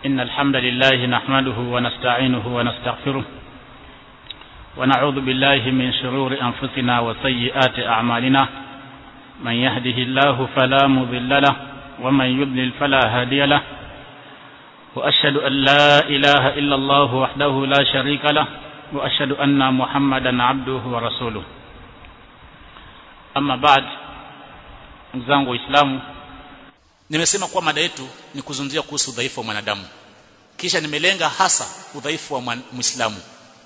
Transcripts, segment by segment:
إن الحمد لله نحمده ونستعينه ونستغفره ونعوذ بالله من شرور أنفسنا وسيئات أعمالنا من يهده الله فلا مضل له ومن يضلل فلا هادي له وأشهد أن لا إله إلا الله وحده لا شريك له وأشهد أن محمدا عبده ورسوله أما بعد zangu waislamu nimesema kuwa mada yetu ni kuzungumzia kuhusu udhaifu wa mwanadamu kisha nimelenga hasa udhaifu wa muislamu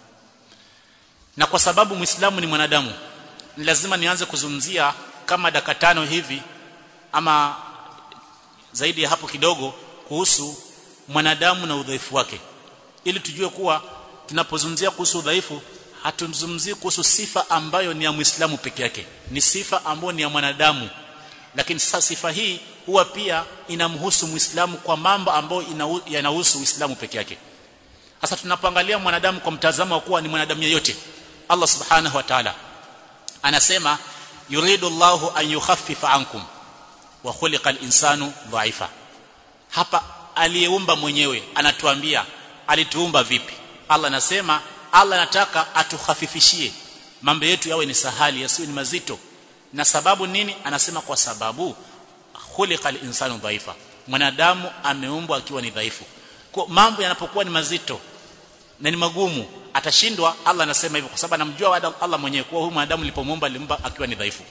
na kwa sababu muislamu ni mwanadamu ni lazima nianze kuzungumzia kama dakika tano hivi ama zaidi ya hapo kidogo kuhusu mwanadamu na udhaifu wake ili tujue kuwa tunapozungumzia kuhusu udhaifu hatumzungumzii kuhusu sifa ambayo ni ya muislamu peke yake ni sifa ambayo ni ya mwanadamu lakini sasa sifa hii huwa pia inamhusu muislamu kwa mambo ambayo yanahusu uislamu peke yake sasa tunapoangalia mwanadamu kwa mtazamo wa kuwa ni mwanadamu yeyote Allah subhanahu wa ta'ala anasema yuridu Allahu an yukhaffifa ankum wa khuliqa al-insanu dha'ifa hapa aliyeumba mwenyewe anatuambia alituumba vipi Allah anasema Allah anataka atukhafifishie mambo yetu yawe ni sahali yasiwe ni mazito na sababu nini anasema kwa sababu khuliqal insanu dhaifa mwanadamu ameumbwa akiwa ni dhaifu kwa mambo yanapokuwa ni mazito na ni magumu atashindwa Allah anasema hivyo kwa sababu anamjua Allah mwenyewe kuwa huyu mwanadamu nilipomuumba alimba akiwa ni dhaifu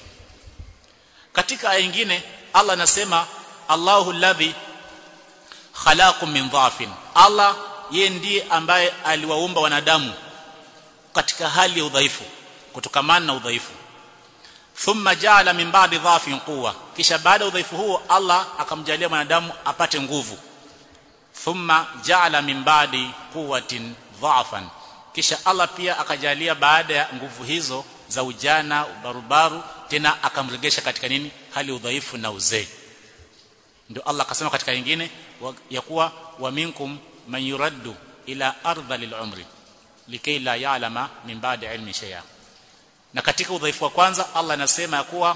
katika aya nyingine Allah anasema Allahu alladhi khalaqakum min dhafin Allah yeye ndiye ambaye aliwaumba wanadamu katika hali ya udhaifu kutokamana na udhaifu thumma jaala min ba'di dhafin quwwa kisha baada ya udhaifu huo Allah akamjalia mwanadamu apate nguvu thumma jaala min ba'di quwwatin dhafan kisha Allah pia akajalia baada ya nguvu hizo za ujana ubarubaru tena akamregesha katika nini hali udhaifu na uzee ndio Allah akasema katika nyingine ya kuwa wa minkum man yuraddu ila ardhil umri likay la ya'lama min ba'di ilmi shay'a na katika udhaifu wa kwanza Allah anasema ya kuwa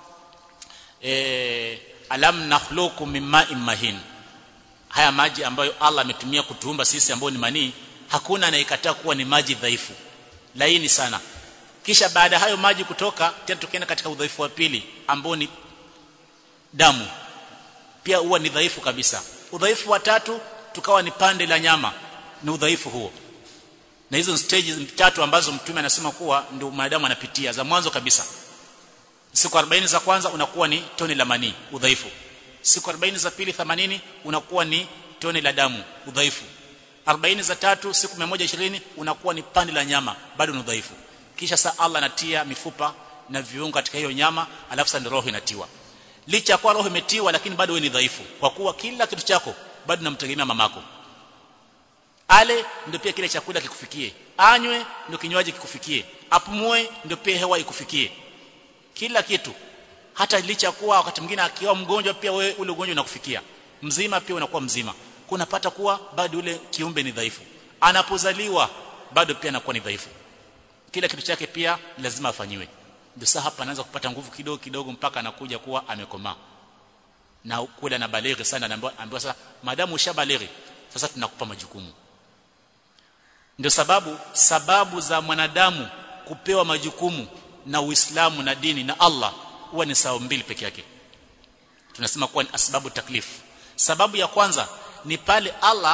e, alam nakhluqukum min ma'in mahin haya maji ambayo Allah ametumia kutuumba sisi ambao ni manii hakuna anayekataa kuwa ni maji dhaifu laini sana kisha baada hayo maji kutoka tena tukienda katika udhaifu wa pili ambao ni damu pia huwa ni dhaifu kabisa udhaifu wa tatu tukawa ni pande la nyama ni udhaifu huo na hizo stages tatu ambazo mtume anasema kuwa ndio mwanadamu anapitia za mwanzo kabisa siku 40 za kwanza unakuwa ni tone la manii udhaifu siku 40 za pili 80 unakuwa ni tone la damu udhaifu 40 za tatu siku 120 unakuwa ni pande la nyama bado ni udhaifu kisha saa Allah anatia mifupa na viungo katika hiyo nyama alafu sasa roho inatiwa licha kwa roho imetiwa lakini bado wewe ni dhaifu kwa kuwa kila kitu chako bado namtegemea mamako ale ndio pia kile chakula kikufikie anywe ndio kinywaji kikufikie apumue ndio pia hewa ikufikie kila kitu hata licha kuwa wakati mwingine akiwa mgonjwa pia wewe ule ugonjwa unakufikia mzima pia unakuwa mzima kunapata kuwa bado ule kiumbe ni dhaifu anapozaliwa bado pia anakuwa ni dhaifu kila kitu chake pia lazima afanyiwe ndio sasa hapa anaanza kupata nguvu kidogo kidogo mpaka anakuja kuwa amekomaa na kula na balighi sana anaambiwa sasa madamu ushabalighi sasa tunakupa majukumu ndio sababu sababu za mwanadamu kupewa majukumu na Uislamu na dini na Allah huwa ni sababu mbili peke yake tunasema kuwa ni asbabu taklifu sababu ya kwanza ni pale Allah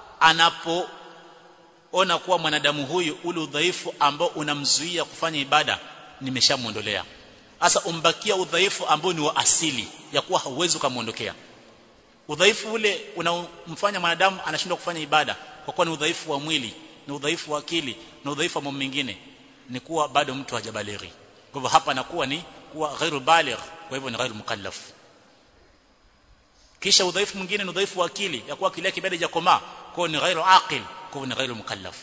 anapoona kuwa mwanadamu huyu ule udhaifu ambao unamzuia kufanya ibada nimeshamuondolea sasa umbakia udhaifu ambao ni wa asili ya kuwa hauwezi kumuondokea udhaifu ule unamfanya mwanadamu anashindwa kufanya ibada kwa kuwa ni udhaifu wa mwili ni udhaifu wa akili na udhaifu wa mambo mengine ni kuwa bado mtu hajabalighi kwa hivyo hapa nakuwa ni kuwa ghairu baligh kwa hivyo ni ghairu mukallaf kisha udhaifu mwingine ni udhaifu wa akili ya kuwa akili yake bado haijakomaa kwa ni ghairu aqil kwa ni ghairu mukallaf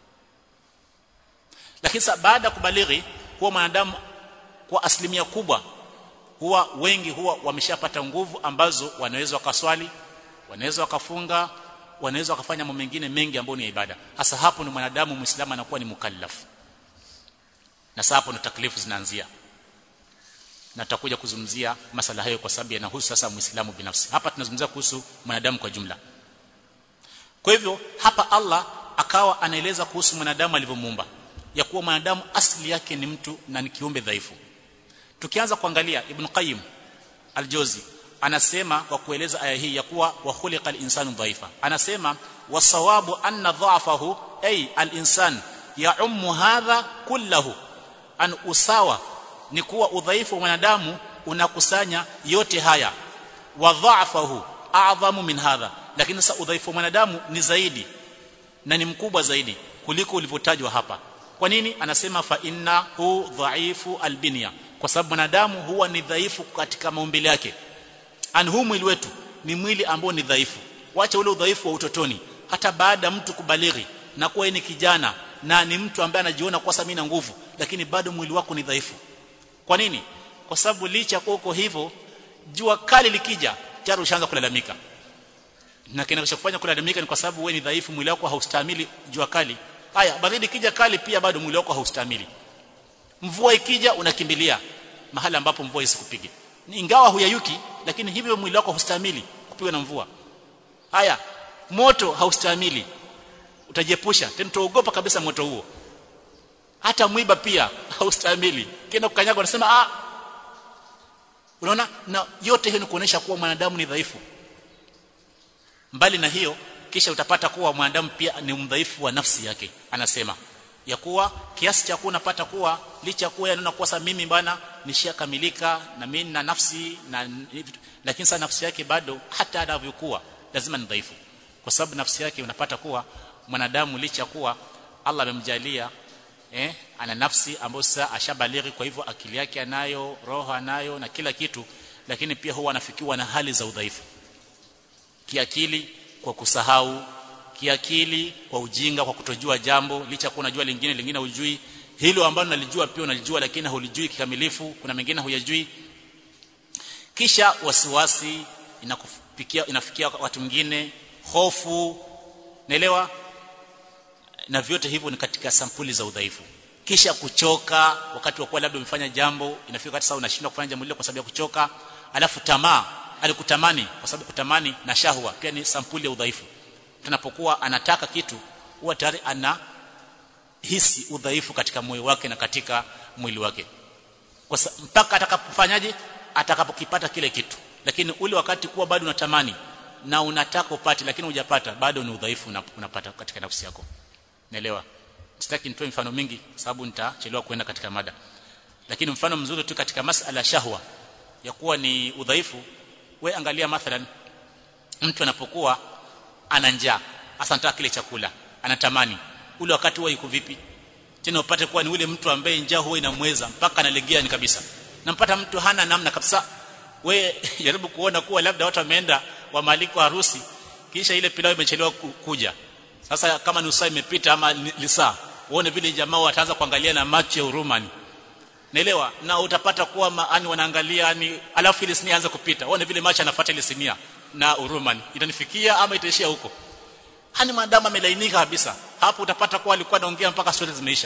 lakini sasa baada ya kubalighi huwa mwanadamu kwa asilimia kubwa huwa wengi huwa wameshapata nguvu ambazo wanaweza wakaswali wanaweza wakafunga wanaweza wakafanya mambo mengine mengi ambayo ni ibada hasa hapo ni mwanadamu muislamu anakuwa ni mukallaf na sasa hapo ndo taklifu zinaanzia na tutakuja kuzungumzia masala hayo kwa sababu yanahusu sasa muislamu binafsi hapa tunazungumzia kuhusu mwanadamu kwa jumla kwa hivyo hapa Allah akawa anaeleza kuhusu mwanadamu alivyomuumba ya kuwa mwanadamu asili yake ni mtu na ni kiumbe dhaifu tukianza kuangalia ibn qayyim al-jawzi anasema kwa kueleza aya hii ya kuwa wa khuliqal insanu dhaifa anasema wasawabu anna dha'fahu ay al-insan ya'ummu hadha kullahu an usawa ni kuwa udhaifu wa mwanadamu unakusanya yote haya wa dha'fahu a'zamu min hadha lakini sasa udhaifu wa mwanadamu ni zaidi na ni mkubwa zaidi kuliko ulivyotajwa hapa kwa nini anasema fa inna hu dhaifu albinya kwa sababu mwanadamu huwa ni dhaifu katika maumbile yake an huu mwili wetu ni mwili ambao ni dhaifu wacha ule udhaifu wa utotoni hata baada ya mtu kubalighi na kuwa ni kijana na ni mtu ambaye anajiona kwa sababu na nguvu lakini bado mwili wako ni dhaifu kwa nini kwa sababu licha kwa uko hivyo jua kali likija tayari ushaanza kulalamika na kinachofanya kulalamika ni kwa sababu wewe ni dhaifu mwili wako haustahimili jua kali haya baridi kija kali pia bado mwili wako haustahimili mvua ikija unakimbilia mahali ambapo mvua isikupige ingawa huyayuki lakini hivyo mwili wako haustahimili kupigwa na mvua haya moto haustahimili utajiepusha tena utaogopa kabisa moto huo hata mwiba pia haustahimili kenda kukanyaga unasema ah unaona na yote hiyo ni kuonesha kuwa mwanadamu ni dhaifu mbali na hiyo kisha utapata kuwa mwanadamu pia ni mdhaifu wa nafsi yake anasema ya kuwa kiasi cha kuwa unapata kuwa licha kuwa yanaona kuwa sasa mimi bana nishakamilika na mimi na nafsi na lakini sasa nafsi yake bado hata anavyokuwa lazima ni dhaifu kwa sababu nafsi yake unapata kuwa mwanadamu licha kuwa Allah amemjalia eh ana nafsi ambayo sasa ashabalighi kwa hivyo akili yake anayo roho anayo na kila kitu lakini pia huwa anafikiwa na hali za udhaifu kiakili kwa kusahau kiakili kwa ujinga kwa kutojua jambo licha kuwa unajua lingine lingine hujui hilo ambalo nalijua pia unalijua lakini hulijui kikamilifu kuna mengine huyajui kisha wasiwasi inakufikia inafikia watu wengine hofu naelewa na vyote hivyo ni katika sampuli za udhaifu kisha kuchoka wakati wa kuwa labda umefanya jambo inafika wakati sasa unashindwa kufanya jambo lile kwa sababu ya kuchoka alafu tamaa alikutamani kwa sababu kutamani na shahwa pia ni sampuli ya udhaifu tunapokuwa anataka kitu huwa tayari ana hisi udhaifu katika moyo wake na katika mwili wake kwa mpaka atakapofanyaje atakapokipata kile kitu lakini ule wakati kuwa bado unatamani na unataka upate lakini hujapata bado ni udhaifu unapata katika nafsi yako naelewa sitaki nitoe mfano mingi sababu nitachelewa kuenda katika mada lakini mfano mzuri tu katika masala shahwa ya kuwa ni udhaifu we angalia mathalan mtu anapokuwa ana njaa hasa anataka kile chakula anatamani ule wakati huwa yuko vipi tena upate kuwa ni ule mtu ambaye njaa huwa inamweza mpaka analegea ni kabisa nampata mtu hana namna kabisa we jaribu kuona kuwa labda watu wameenda wa maliko harusi kisha ile pilau imechelewa kuja sasa kama nusu saa imepita ama lisaa uone vile jamaa wataanza kuangalia na macho ya huruma naelewa na utapata kuwa maani wanaangalia ni alafu ile sinia anza kupita uone vile macho anafuata ile sinia na huruma itanifikia ama itaishia huko hani maadamu amelainika kabisa hapo utapata kuwa alikuwa anaongea mpaka stori zimeisha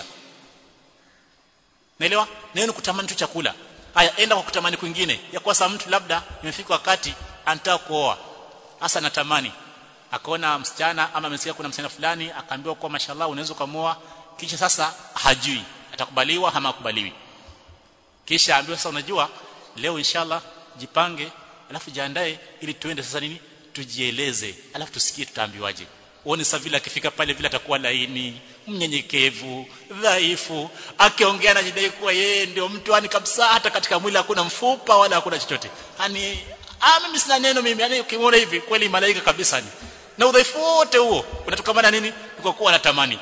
naelewa neno kutamani tu chakula haya enda kwa kutamani kwingine ya kwa sababu mtu labda imefika wakati anataka kuoa hasa natamani akaona msichana ama amesikia kuna msichana fulani akaambiwa kwa mashallah unaweza kumoa kisha sasa hajui atakubaliwa ama akubaliwi kisha ambiwa sasa unajua leo inshallah jipange alafu jiandae ili tuende sasa nini tujieleze alafu tusikie tutaambiwaje uone sasa vile akifika pale vile atakuwa laini mnyenyekevu dhaifu akiongea na jidai kuwa yeye ndio mtu yani kabisa hata katika mwili hakuna mfupa wala hakuna chochote yani ah mimi sina neno mimi yani ukimwona hivi kweli malaika kabisa ni na udhaifu wote huo unatokamana nini kwa kuwa anatamani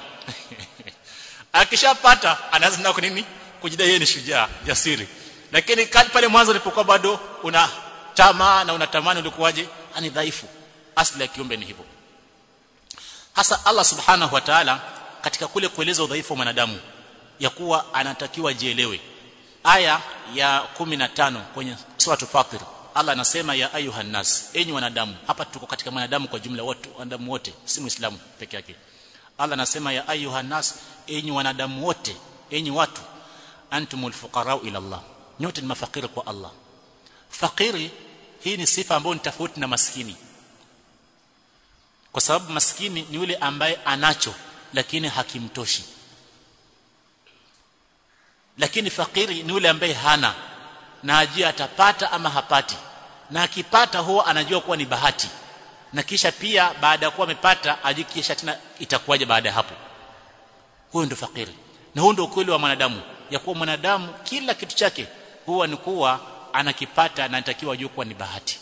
akishapata anaanza na nini kujidai yeye ni shujaa jasiri lakini kali pale mwanzo ulipokuwa bado una tamaa na unatamani ulikuwaje ani dhaifu asli ya kiumbe ni hivyo hasa Allah subhanahu wa ta'ala katika kule kueleza udhaifu wa mwanadamu ya kuwa anatakiwa jielewe aya ya 15 kwenye sura Fatir Allah anasema ya ayuhan nas enyi wanadamu hapa tuko katika wanadamu kwa jumla wote wanadamu wote si muislamu peke yake Allah anasema ya ayuhan nas enyi wanadamu wote enyi watu antumul fuqara ila Allah nyote ni mafakiri kwa Allah fakiri hii ni sifa ambayo ni tofauti na maskini kwa sababu maskini ni yule ambaye anacho lakini hakimtoshi lakini fakiri ni yule ambaye hana na ajua atapata ama hapati na akipata huwa anajua kuwa ni bahati na kisha pia baada ya kuwa amepata ajikisha tena itakuwaje baada ya hapo huyo ndio fakiri na huo ndio ukweli wa mwanadamu ya kuwa mwanadamu kila kitu chake huwa ni kuwa anakipata na anatakiwa ajue kuwa ni bahati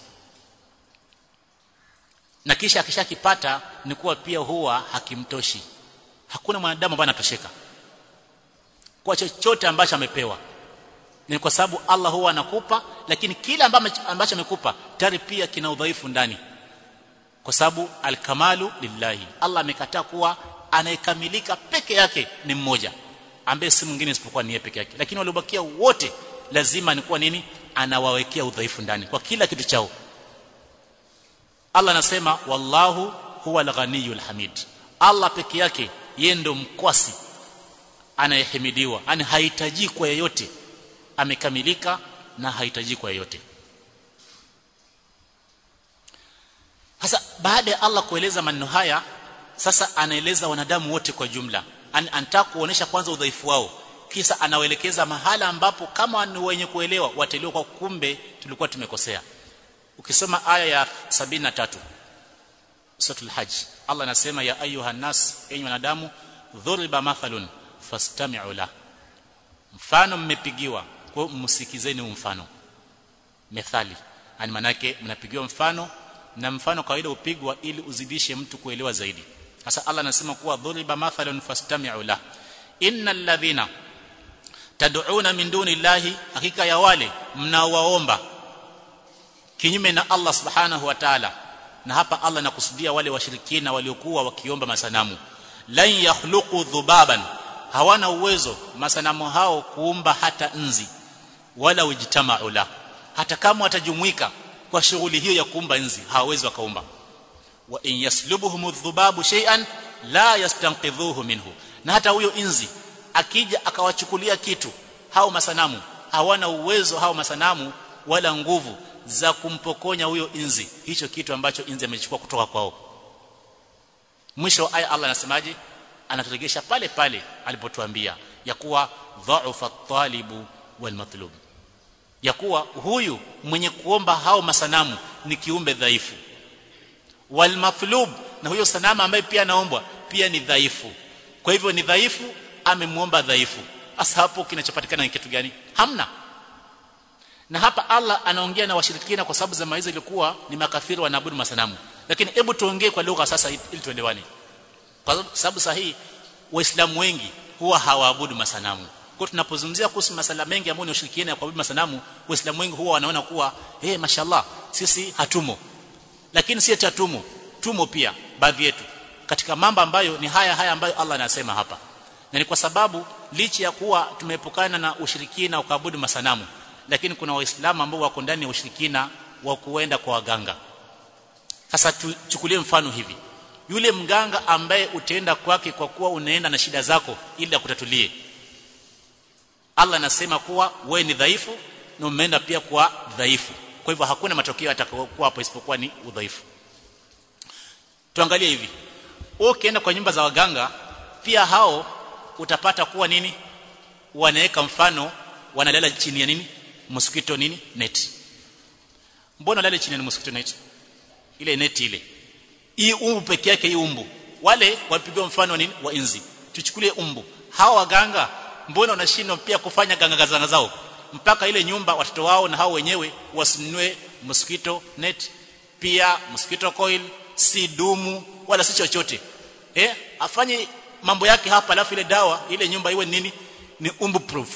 na kisha akishakipata ni kuwa pia huwa hakimtoshi hakuna mwanadamu ambaye anatosheka kwa chochote ambacho amepewa ni kwa sababu Allah huwa anakupa lakini kila ambacho amekupa tayari pia kina udhaifu ndani kwa sababu alkamalu lillahi Allah amekataa kuwa anayekamilika peke yake ni mmoja ambaye si mwingine isipokuwa ni yeye peke yake lakini waliobakia wote lazima ni kuwa nini anawawekea udhaifu ndani kwa kila kitu chao Allah anasema wallahu huwa alghaniyul hamid Allah peke yake yeye ndo mkwasi anayehimidiwa yani hahitaji kwa yeyote amekamilika na hahitaji kwa yeyote sasa baada ya Allah kueleza maneno haya sasa anaeleza wanadamu wote kwa jumla An, anataka kuonesha kwanza udhaifu wao kisa anawaelekeza mahala ambapo kama ni wenye kuelewa wateliwa kwa kumbe tulikuwa tumekosea ukisoma aya ya 73 suratul hajj Allah anasema ya ayuha nas enyi wanadamu dhuriba mathalun fastami'u la mfano mmepigiwa kwa msikizeni mfano methali yani manake mnapigiwa mfano na mfano kawaida upigwa ili uzidishe mtu kuelewa zaidi sasa Allah anasema kuwa dhuriba mathalun fastami'u la innal ladhina tad'una min duni llahi hakika ya wale mnaowaomba kinyume na Allah subhanahu wa ta'ala na hapa Allah anakusudia wale washirikina waliokuwa wakiomba masanamu lan yakhluqu dhubaban hawana uwezo masanamu hao kuumba hata nzi wala ujtama'u la hata kama watajumuika kwa shughuli hiyo ya kuumba nzi hawawezi wakaumba wa in yaslubuhum dhubabu shay'an la yastanqidhuhu minhu na hata huyo inzi akija akawachukulia kitu hao masanamu hawana uwezo hao masanamu wala nguvu za kumpokonya huyo inzi hicho kitu ambacho inzi amechukua kutoka kwao mwisho aya Allah anasemaje anaturegesha pale pale alipotuambia ya kuwa dha'ufa at-talibu wal matlub ya kuwa huyu mwenye kuomba hao masanamu ni kiumbe dhaifu wal matlub na huyo sanamu ambaye pia anaombwa pia ni dhaifu kwa hivyo ni dhaifu amemuomba dhaifu hasa hapo kinachopatikana ni kitu gani hamna na hapa Allah anaongea na washirikina kwa sababu zama hizo ilikuwa ni makafiri wanaabudu masanamu lakini hebu tuongee kwa lugha sasa ili tuelewane kwa sababu sahihi waislamu wengi huwa hawaabudu masanamu kwa tunapozungumzia kuhusu masala mengi ambayo ni ushirikina kwa masanamu waislamu wengi huwa wanaona kuwa eh hey, mashallah sisi hatumo lakini si hatumo tumo pia baadhi yetu katika mambo ambayo ni haya haya ambayo Allah anasema hapa na ni kwa sababu licha ya kuwa tumeepukana na ushirikina ukaabudu masanamu lakini kuna waislamu ambao wako ndani ya ushirikina wa kuenda kwa waganga sasa tuchukulie mfano hivi yule mganga ambaye utaenda kwake kwa kuwa unaenda na shida zako ili akutatulie Allah anasema kuwa we ni dhaifu na umeenda pia kwa dhaifu kwa hivyo hakuna matokeo yatakayokuwa hapo isipokuwa ni udhaifu tuangalie hivi wewe ukienda kwa nyumba za waganga pia hao utapata kuwa nini wanaweka mfano wanalala chini ya nini mosquito nini net mbona lale chini ya mosquito net ile net ile hii umbu peke yake hii umbu wale wapigwa mfano nini wa inzi tuchukulie umbu hawa waganga mbona wanashindwa pia kufanya ganga zanga zao mpaka ile nyumba watoto wao na hao wenyewe wasinunue mosquito net pia mosquito coil si dumu wala si chochote eh afanye mambo yake hapa alafu ile dawa ile nyumba iwe nini ni umbu proof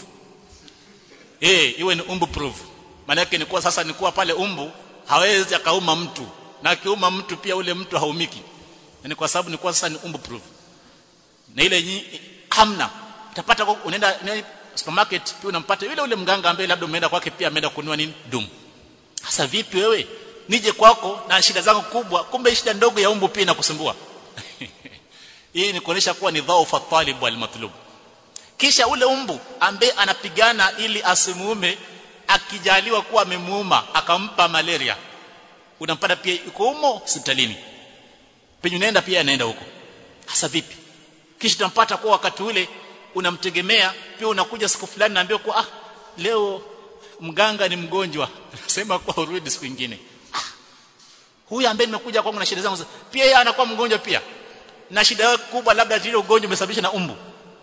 eh iwe ni umbu proof maana yake ni kuwa sasa ni kuwa pale umbu hawezi akauma mtu na akiuma mtu pia ule mtu haumiki ni kwa sababu ni kwa sasa ni umbu proof na ile nyi, hamna utapata unaenda supermarket pia unampata yule ule mganga ambaye labda umeenda kwake pia ameenda kununua nini dumu sasa vipi wewe nije kwako na shida zangu kubwa kumbe shida ndogo ya umbu pia inakusumbua hii ni kuonesha kuwa ni dhaufa talib wal matlub kisha ule umbu ambaye anapigana ili asimuume akijaliwa kuwa amemuuma akampa malaria unampata pia yuko humo hospitalini penye unaenda pia anaenda huko hasa vipi kisha tunampata kwa wakati ule unamtegemea pia unakuja siku fulani naambia kwa ah leo mganga ni mgonjwa nasema kwa urudi siku nyingine ah, huyu ambaye nimekuja kwangu na shida zangu pia yeye anakuwa mgonjwa pia na shida yake kubwa labda ile ugonjwa umesababishwa na umbu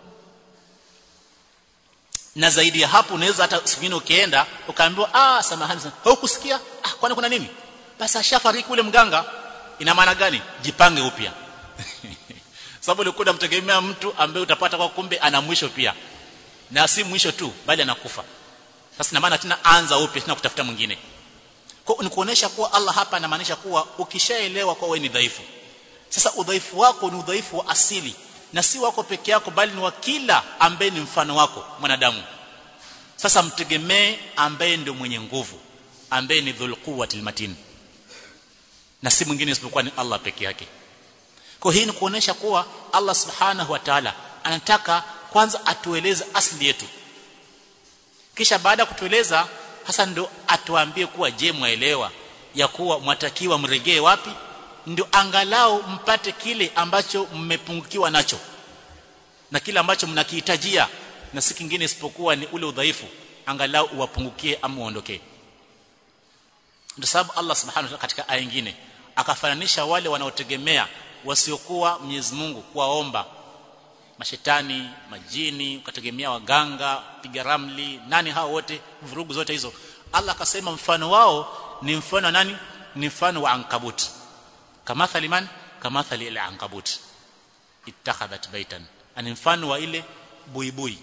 na zaidi ya hapo unaweza hata siku nyingine ukienda ukaambiwa ah samahani sana haukusikia ah kwani kuna nini basi ashafariki ule mganga ina maana gani jipange upya sababu ulikuwa unamtegemea mtu ambaye utapata kwa kumbe ana mwisho pia na si mwisho tu bali anakufa sasa ina maana tena anza upya tena kutafuta mwingine kwa ni kuonesha kuwa Allah hapa anamaanisha kuwa ukishaelewa kwa wewe ni dhaifu sasa udhaifu wako ni udhaifu wa asili na si wako peke yako bali ni wa kila ambaye ni mfano wako mwanadamu sasa mtegemee ambaye ndio mwenye nguvu ambaye ni dhul quwwatil matin na si mwingine isipokuwa ni Allah peke yake kwa hii ni kuonesha kuwa Allah subhanahu wa ta'ala anataka kwanza atueleze asili yetu kisha baada ya kutueleza hasa ndo atuambie kuwa je mwaelewa ya kuwa mwatakiwa mregee wapi ndio angalau mpate kile ambacho mmepungukiwa nacho na kile ambacho mnakihitajia na si kingine isipokuwa ni ule udhaifu angalau uwapungukie ama uondokee ndio sababu Allah subhanahu wa ta'ala katika aya nyingine akafananisha wale wanaotegemea wasiokuwa Mwenyezi Mungu kuwaomba mashetani majini ukategemea waganga piga ramli nani hao wote vurugu zote hizo Allah akasema mfano wao ni mfano nani ni mfano wa ankabut kamathali man kamathali ile ankabut ittakhadhat baitan ani mfano wa ile buibui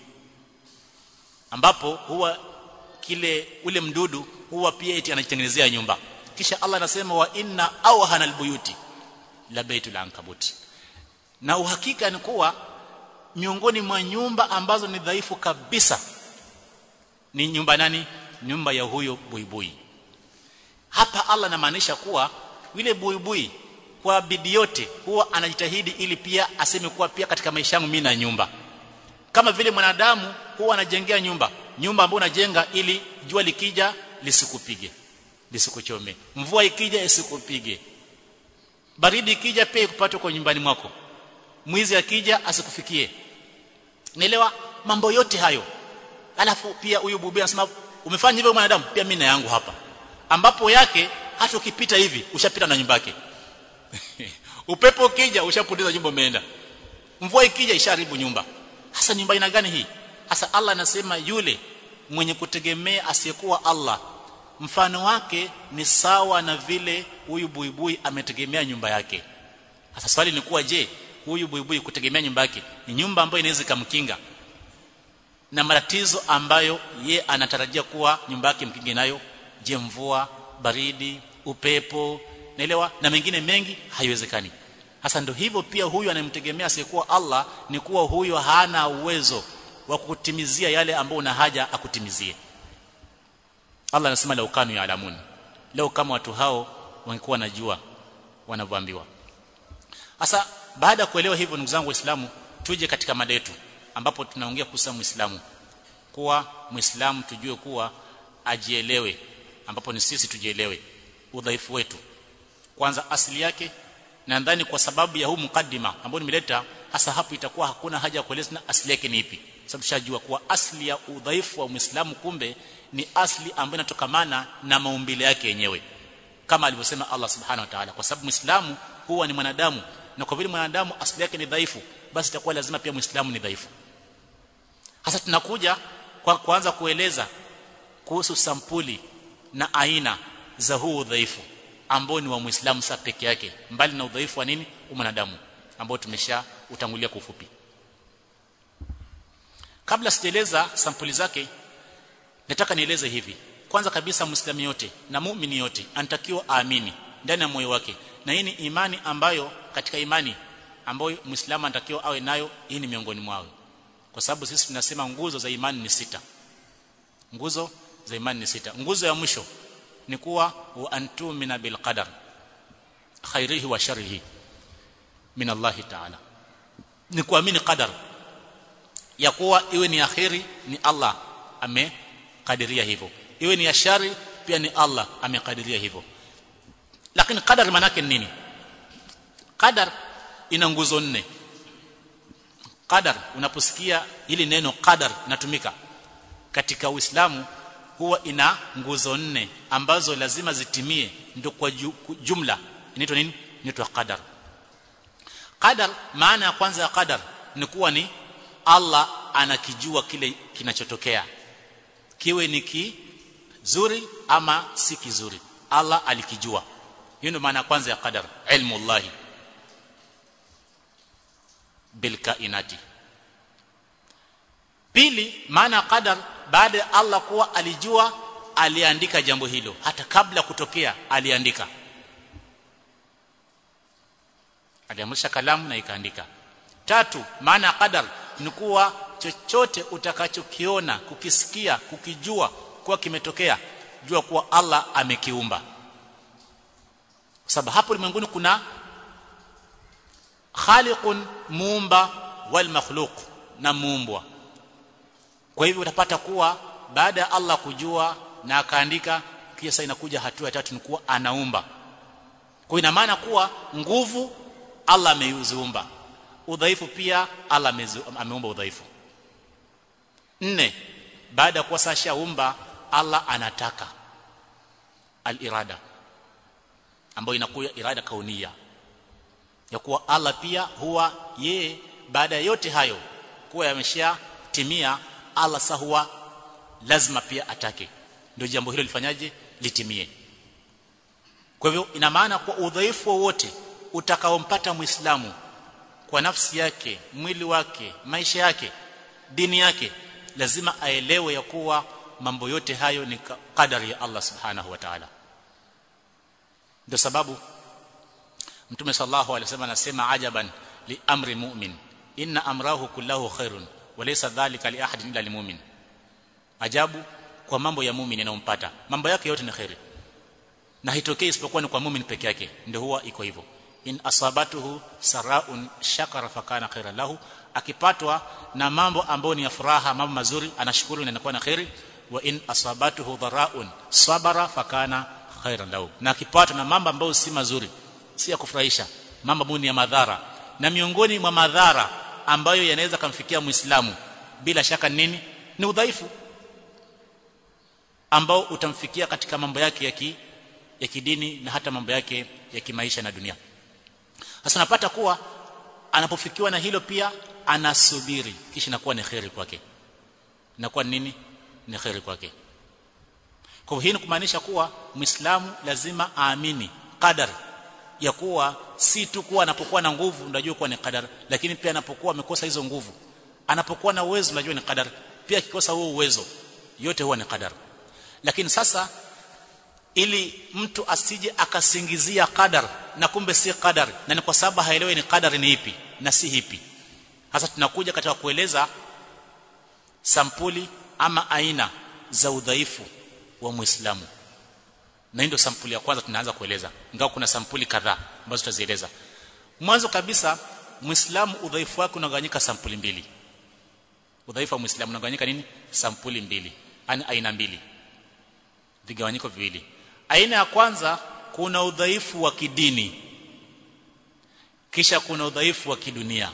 ambapo huwa kile ule mdudu huwa pia eti anajitengenezea nyumba kisha Allah anasema wa inna awhana albuyuti la baitul ankabut na uhakika ni kuwa miongoni mwa nyumba ambazo ni dhaifu kabisa ni nyumba nani nyumba ya huyo buibui hapa Allah anamaanisha kuwa yule buibui kwa bidii yote huwa anajitahidi ili pia aseme kuwa pia katika maisha yangu mimi na nyumba kama vile mwanadamu huwa anajengea nyumba nyumba ambayo unajenga ili jua likija lisikupige lisikuchome mvua ikija isikupige baridi ikija pia ikupate kwa nyumbani mwako mwizi akija asikufikie naelewa mambo yote hayo alafu pia huyu bubi anasema umefanya hivyo mwanadamu pia mimi na yangu hapa ambapo yake hata ukipita hivi ushapita na nyumba yake upepo ukija ushapoteza nyumba umeenda mvua ikija isharibu nyumba hasa nyumba ina gani hii hasa Allah anasema yule mwenye kutegemea asiyekuwa Allah mfano wake ni sawa na vile huyu buibui ametegemea nyumba yake sasa swali ni kuwa je huyu buibui kutegemea nyumba yake ni nyumba ambayo inaweza kumkinga na matatizo ambayo ye anatarajia kuwa nyumba yake mkinge nayo je mvua baridi upepo naelewa na mengine mengi haiwezekani hasa ndio hivyo pia huyu anayemtegemea asiyekuwa Allah ni kuwa huyo hana uwezo wa kukutimizia yale ambayo una haja akutimizie Allah anasema la ukanu ya alamun leo kama watu hao wangekuwa najua wanavyoambiwa sasa baada ya kuelewa hivyo ndugu zangu waislamu tuje katika mada yetu ambapo tunaongea kuhusu muislamu kuwa muislamu tujue kuwa ajielewe ambapo ni sisi tujielewe udhaifu wetu kwanza asili yake nadhani kwa sababu ya huu mukaddima ambao nimeleta hasa hapo itakuwa hakuna haja ya kueleza na asili yake ni ipi sababu shajua kuwa asili ya udhaifu wa muislamu kumbe ni asili ambayo inatokamana na maumbile yake yenyewe kama alivyosema Allah subhanahu wa ta'ala kwa sababu muislamu huwa ni mwanadamu na kwa vile mwanadamu asili yake ni dhaifu basi itakuwa lazima pia muislamu ni dhaifu hasa tunakuja kwa kuanza kueleza kuhusu sampuli na aina za huu udhaifu ambao ni wa muislamu sa peke yake mbali na udhaifu wa nini mwanadamu ambao tumesha utangulia kwa ufupi kabla sijaeleza sampuli zake nataka nieleze hivi kwanza kabisa muislamu yote na muumini yote anatakiwa aamini ndani ya moyo wake na hii ni imani ambayo katika imani ambayo muislamu anatakiwa awe nayo hii ni miongoni mwao kwa sababu sisi tunasema nguzo za imani ni sita nguzo za imani ni sita nguzo ya mwisho ni kuwa wa antumina bil qadar khairihi wa sharrihi min Allah ta'ala ni kuamini qadar ya kuwa iwe ni akhiri ni Allah amekadiria hivyo iwe ni ya shari pia ni Allah amekadiria hivyo lakini qadar maana yake nini qadar ina nguzo nne qadar unaposikia hili neno qadar inatumika katika Uislamu huwa ina nguzo nne ambazo lazima zitimie ndio kwa jumla inaitwa nini inaitwa qadar qadar maana ya kwanza ya qadar ni kuwa ni Allah anakijua kile kinachotokea kiwe ni kizuri ama si kizuri Allah alikijua hiyo ndio maana ya kwanza ya qadar ilmu Allah bil kainati pili maana qadar baada ya Allah kuwa alijua aliandika jambo hilo hata kabla kutokea aliandika aliamrisha kalamu na ikaandika tatu maana qadar ni kuwa chochote utakachokiona kukisikia kukijua kuwa kimetokea jua kuwa Allah amekiumba kwa sababu hapo ulimwenguni kuna khaliqun muumba wal makhluq na muumbwa kwa hivyo utapata kuwa baada ya Allah kujua na akaandika kisha inakuja hatua ya tatu ni kuwa anaumba kwa ina maana kuwa nguvu Allah ameiziumba udhaifu pia Allah ameumba udhaifu nne baada ya kuwa sashaumba Allah anataka al-irada ambayo inakuwa irada kaunia ya kuwa Allah pia huwa ye baada ya yote hayo kuwa yameshatimia Allah sa huwa lazima pia atake ndio jambo hilo lifanyaje litimie kwa hivyo ina maana kwa udhaifu wowote utakaompata muislamu kwa nafsi yake mwili wake maisha yake dini yake lazima aelewe ya kuwa mambo yote hayo ni kadari ya Allah subhanahu wa ta'ala ndio sababu mtume sallallahu alaihi wasallam anasema ajaban li amri mu'min inna amrahu kullahu khairun walaysa dhalika li ahadin illa limumin ajabu kwa mambo ya muumini yanayompata mambo yake yote ni khairi na hitokei isipokuwa ni kwa muumini peke yake ndio huwa iko hivyo in asabatuhu saraun shakara fakana khairan lahu akipatwa na mambo ambayo ni ya furaha mambo mazuri anashukuru na inakuwa na khairi wa in asabatuhu dharaun sabara fakana khairan lahu na akipatwa na mambo ambayo si mazuri si ya kufurahisha mambo ambayo ni ya madhara na miongoni mwa madhara ambayo yanaweza kumfikia muislamu bila shaka nini ni udhaifu ambao utamfikia katika mambo yake ya ki, ya kidini na hata mambo yake ya kimaisha na dunia sasa napata kuwa anapofikiwa na hilo pia anasubiri kisha inakuwa ni khairi kwake inakuwa nini ni khairi kwake kwa hivyo hii kumaanisha kuwa muislamu lazima aamini qadar ya kuwa si tu kuwa anapokuwa na nguvu unajua kuwa ni qadar lakini pia anapokuwa amekosa hizo nguvu anapokuwa na uwezo unajua ni qadar pia akikosa huo uwezo yote huwa ni qadar lakini sasa ili mtu asije akasingizia qadar na kumbe si qadar na ni kwa sababu haelewi ni qadar ni ipi na si ipi hasa tunakuja katika kueleza sampuli ama aina za udhaifu wa Muislamu na ndio sampuli ya kwanza tunaanza kueleza ingawa kuna sampuli kadhaa ambazo tutazieleza mwanzo kabisa Muislamu udhaifu wake unagawanyika sampuli mbili udhaifu wa Muislamu unagawanyika nini sampuli mbili yani aina mbili vigawanyiko viwili aina ya kwanza kuna udhaifu wa kidini kisha kuna udhaifu wa kidunia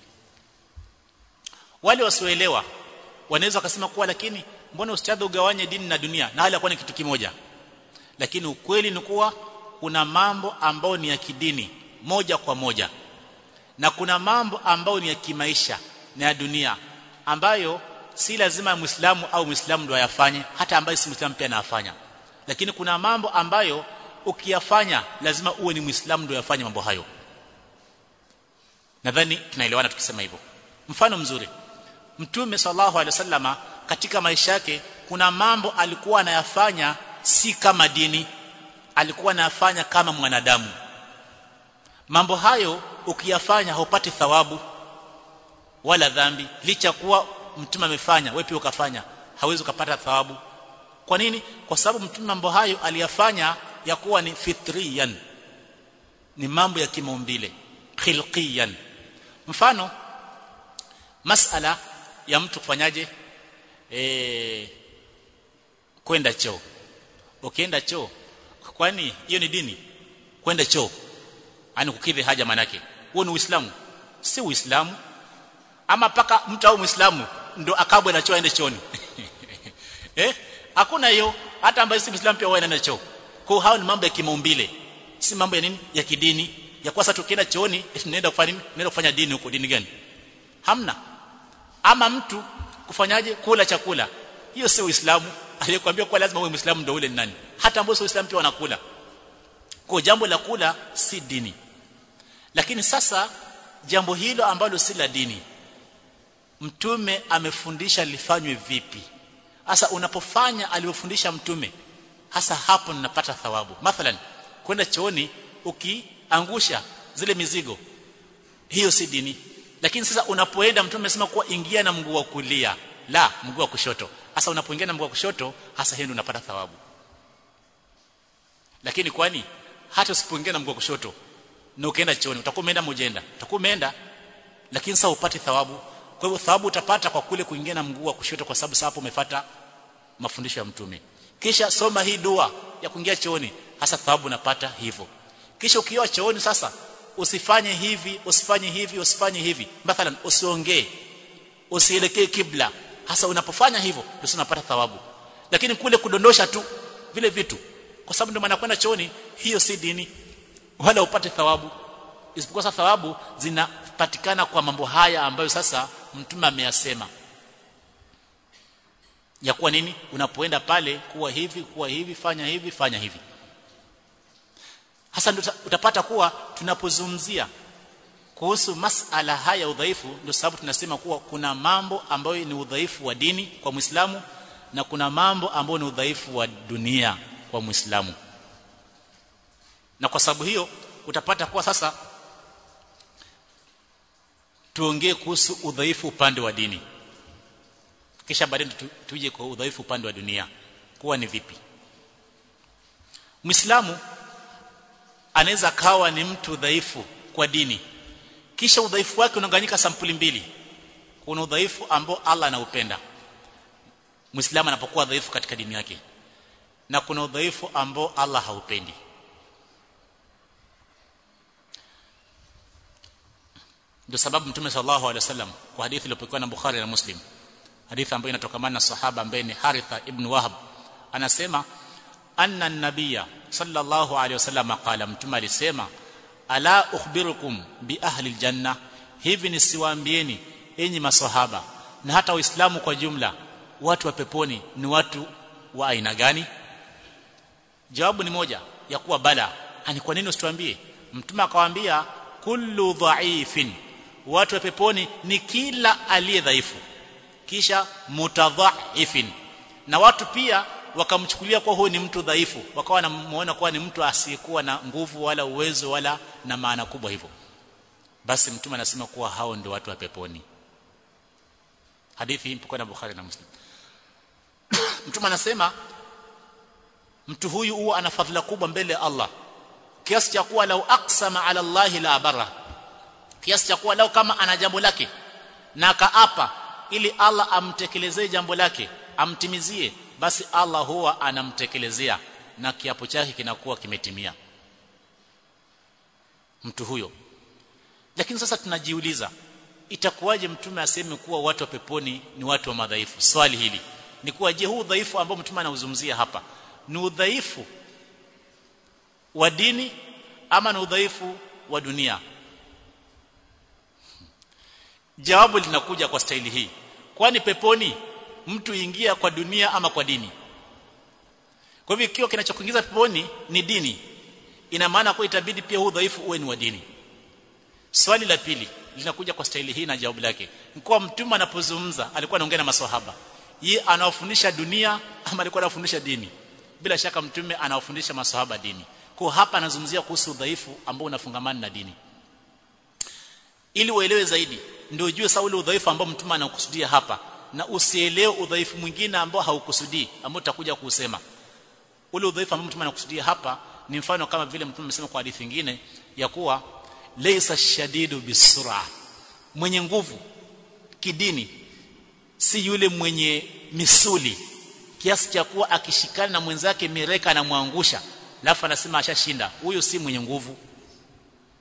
wale wasioelewa wanaweza wakasema kuwa lakini mbona ustadhi ugawanye dini na dunia na hali yakuwa ni kitu kimoja lakini ukweli ni kuwa kuna mambo ambayo ni ya kidini moja kwa moja na kuna mambo ambayo ni ya kimaisha na ya dunia ambayo si lazima muislamu au muislamu ndo ayafanye hata ambaye si muislamu pia anafanya lakini kuna mambo ambayo ukiyafanya lazima uwe ni muislamu ndo yafanye mambo hayo nadhani tunaelewana tukisema hivyo mfano mzuri mtume sallallahu alaihi wasallama katika maisha yake kuna mambo alikuwa anayafanya si kama dini alikuwa anayafanya kama mwanadamu mambo hayo ukiyafanya haupati thawabu wala dhambi licha kuwa mtume amefanya wewe pia ukafanya hawezi ukapata thawabu kwa nini kwa sababu mtume mambo hayo aliyafanya ya kuwa ni fitriyan ni mambo ya kimaumbile khilqiyan mfano masala ya mtu kufanyaje eh kwenda choo ukienda choo kwani hiyo ni dini kwenda choo ani kukidhi haja manake huo ni uislamu si uislamu ama paka mtu au muislamu ndo akabwe na choo aende chooni eh hakuna hiyo hata ambaye si muislamu pia wao anaenda choo kwa hao ni mambo ya kimaumbile si mambo ya nini ya kidini ya kwa sasa tukienda chooni tunaenda kufanya nini tunaenda kufanya dini huko dini gani hamna ama mtu kufanyaje kula chakula hiyo sio uislamu aliyekwambia kwa lazima uwe muislamu ndio ule ni nani hata ambao sio uislamu pia wanakula kwa jambo la kula si dini lakini sasa jambo hilo ambalo si la dini mtume amefundisha lifanywe vipi hasa unapofanya aliyofundisha mtume hasa hapo ninapata thawabu mathalan kwenda chooni ukiangusha zile mizigo hiyo si dini lakini sasa unapoenda mtume amesema kuwa ingia na mguu wa kulia la mguu wa kushoto hasa unapoingia na mguu wa kushoto hasa hiyo unapata thawabu lakini kwani hata usipoingia na mguu wa kushoto na ukaenda chooni utakuwa umeenda mojenda utakuwa umeenda lakini sasa upate thawabu kwa hivyo thawabu utapata kwa kule kuingia na mguu wa kushoto kwa sababu hapo umefuata mafundisho ya mtume kisha soma hii dua ya kuingia chooni hasa thawabu unapata hivyo kisha ukiwa chooni sasa usifanye hivi usifanye hivi usifanye hivi mathalan usiongee usielekee kibla hasa unapofanya hivyo ndio unapata thawabu lakini kule kudondosha tu vile vitu kwa sababu ndio maana kwenda chooni hiyo si dini wala upate thawabu isipokuwa sasa thawabu zinapatikana kwa mambo haya ambayo sasa mtume ameyasema ya kuwa nini unapoenda pale kuwa hivi kuwa hivi fanya hivi fanya hivi hasa ndio utapata kuwa tunapozungumzia kuhusu masala haya udhaifu ndio sababu tunasema kuwa kuna mambo ambayo ni udhaifu wa dini kwa Muislamu na kuna mambo ambayo ni udhaifu wa dunia kwa Muislamu na kwa sababu hiyo utapata kuwa sasa tuongee kuhusu udhaifu upande wa dini kisha baadaye tuje kwa udhaifu upande wa dunia kuwa ni vipi Muislamu anaweza kawa ni mtu dhaifu kwa dini kisha udhaifu wake unaganyika sampuli mbili kuna udhaifu ambao Allah anaupenda Muislamu anapokuwa dhaifu katika dini yake na kuna udhaifu ambao Allah haupendi ndio sababu mtume sallallahu alaihi wasallam kwa hadithi iliyopokewa na Bukhari na Muslim hadithi ambayo inatokamana na sahaba ambaye ni Haritha ibn Wahab anasema anna an-nabiyya sallallahu alaihi wasallam qala mtume alisema ala ukhbirukum bi ahli aljanna hivi nisiwaambieni enyi maswahaba na hata waislamu kwa jumla watu wa peponi ni watu wa aina gani jawabu ni moja ya kuwa bala ani kwa nini usituambie mtume akawaambia kullu dha'ifin watu wa peponi ni kila aliye dhaifu kisha mutadhaifin na watu pia wakamchukulia kuwa huyu ni mtu dhaifu wakawa wanamuona kuwa ni mtu asiyekuwa na nguvu wala uwezo wala na maana kubwa hivyo basi mtume anasema kuwa hao ndio watu wa peponi hadithi hii na Bukhari na Muslim mtume anasema mtu huyu huwa ana fadhila kubwa mbele ya Allah kiasi cha kuwa lau aqsama ala Allah la barra kiasi cha kuwa lau kama ana jambo lake na kaapa ili Allah amtekelezee jambo lake amtimizie basi Allah huwa anamtekelezea na kiapo chake kinakuwa kimetimia mtu huyo lakini sasa tunajiuliza itakuwaje mtume aseme kuwa watu wa peponi ni watu wa madhaifu swali hili ni kuwa je huu udhaifu ambao mtume anauzungumzia hapa ni udhaifu wa dini ama ni udhaifu wa dunia jawabu linakuja kwa staili hii kwani peponi mtu ingia kwa dunia ama kwa dini kwa hivyo ikiwa kinachokuingiza peponi ni dini ina maana kwa itabidi pia huu udhaifu uwe ni wa dini swali la pili linakuja kwa staili hii na jawabu lake kwa mtume anapozungumza alikuwa anaongea na maswahaba yeye anawafundisha dunia ama alikuwa anafundisha dini bila shaka mtume anawafundisha maswahaba dini kwa hapa anazungumzia kuhusu udhaifu ambao unafungamana na dini ili uelewe zaidi ndio ujue sawa ule udhaifu ambao mtume anakusudia hapa na usielewe udhaifu mwingine ambao haukusudii ambao tutakuja kuusema ule udhaifu ambao mtume anakusudia hapa ni mfano kama vile mtume amesema kwa hadithi nyingine ya kuwa laysa shadidu bisura mwenye nguvu kidini si yule mwenye misuli kiasi cha kuwa akishikana na mwenzake mireka anamwangusha alafu anasema ashashinda huyo si mwenye nguvu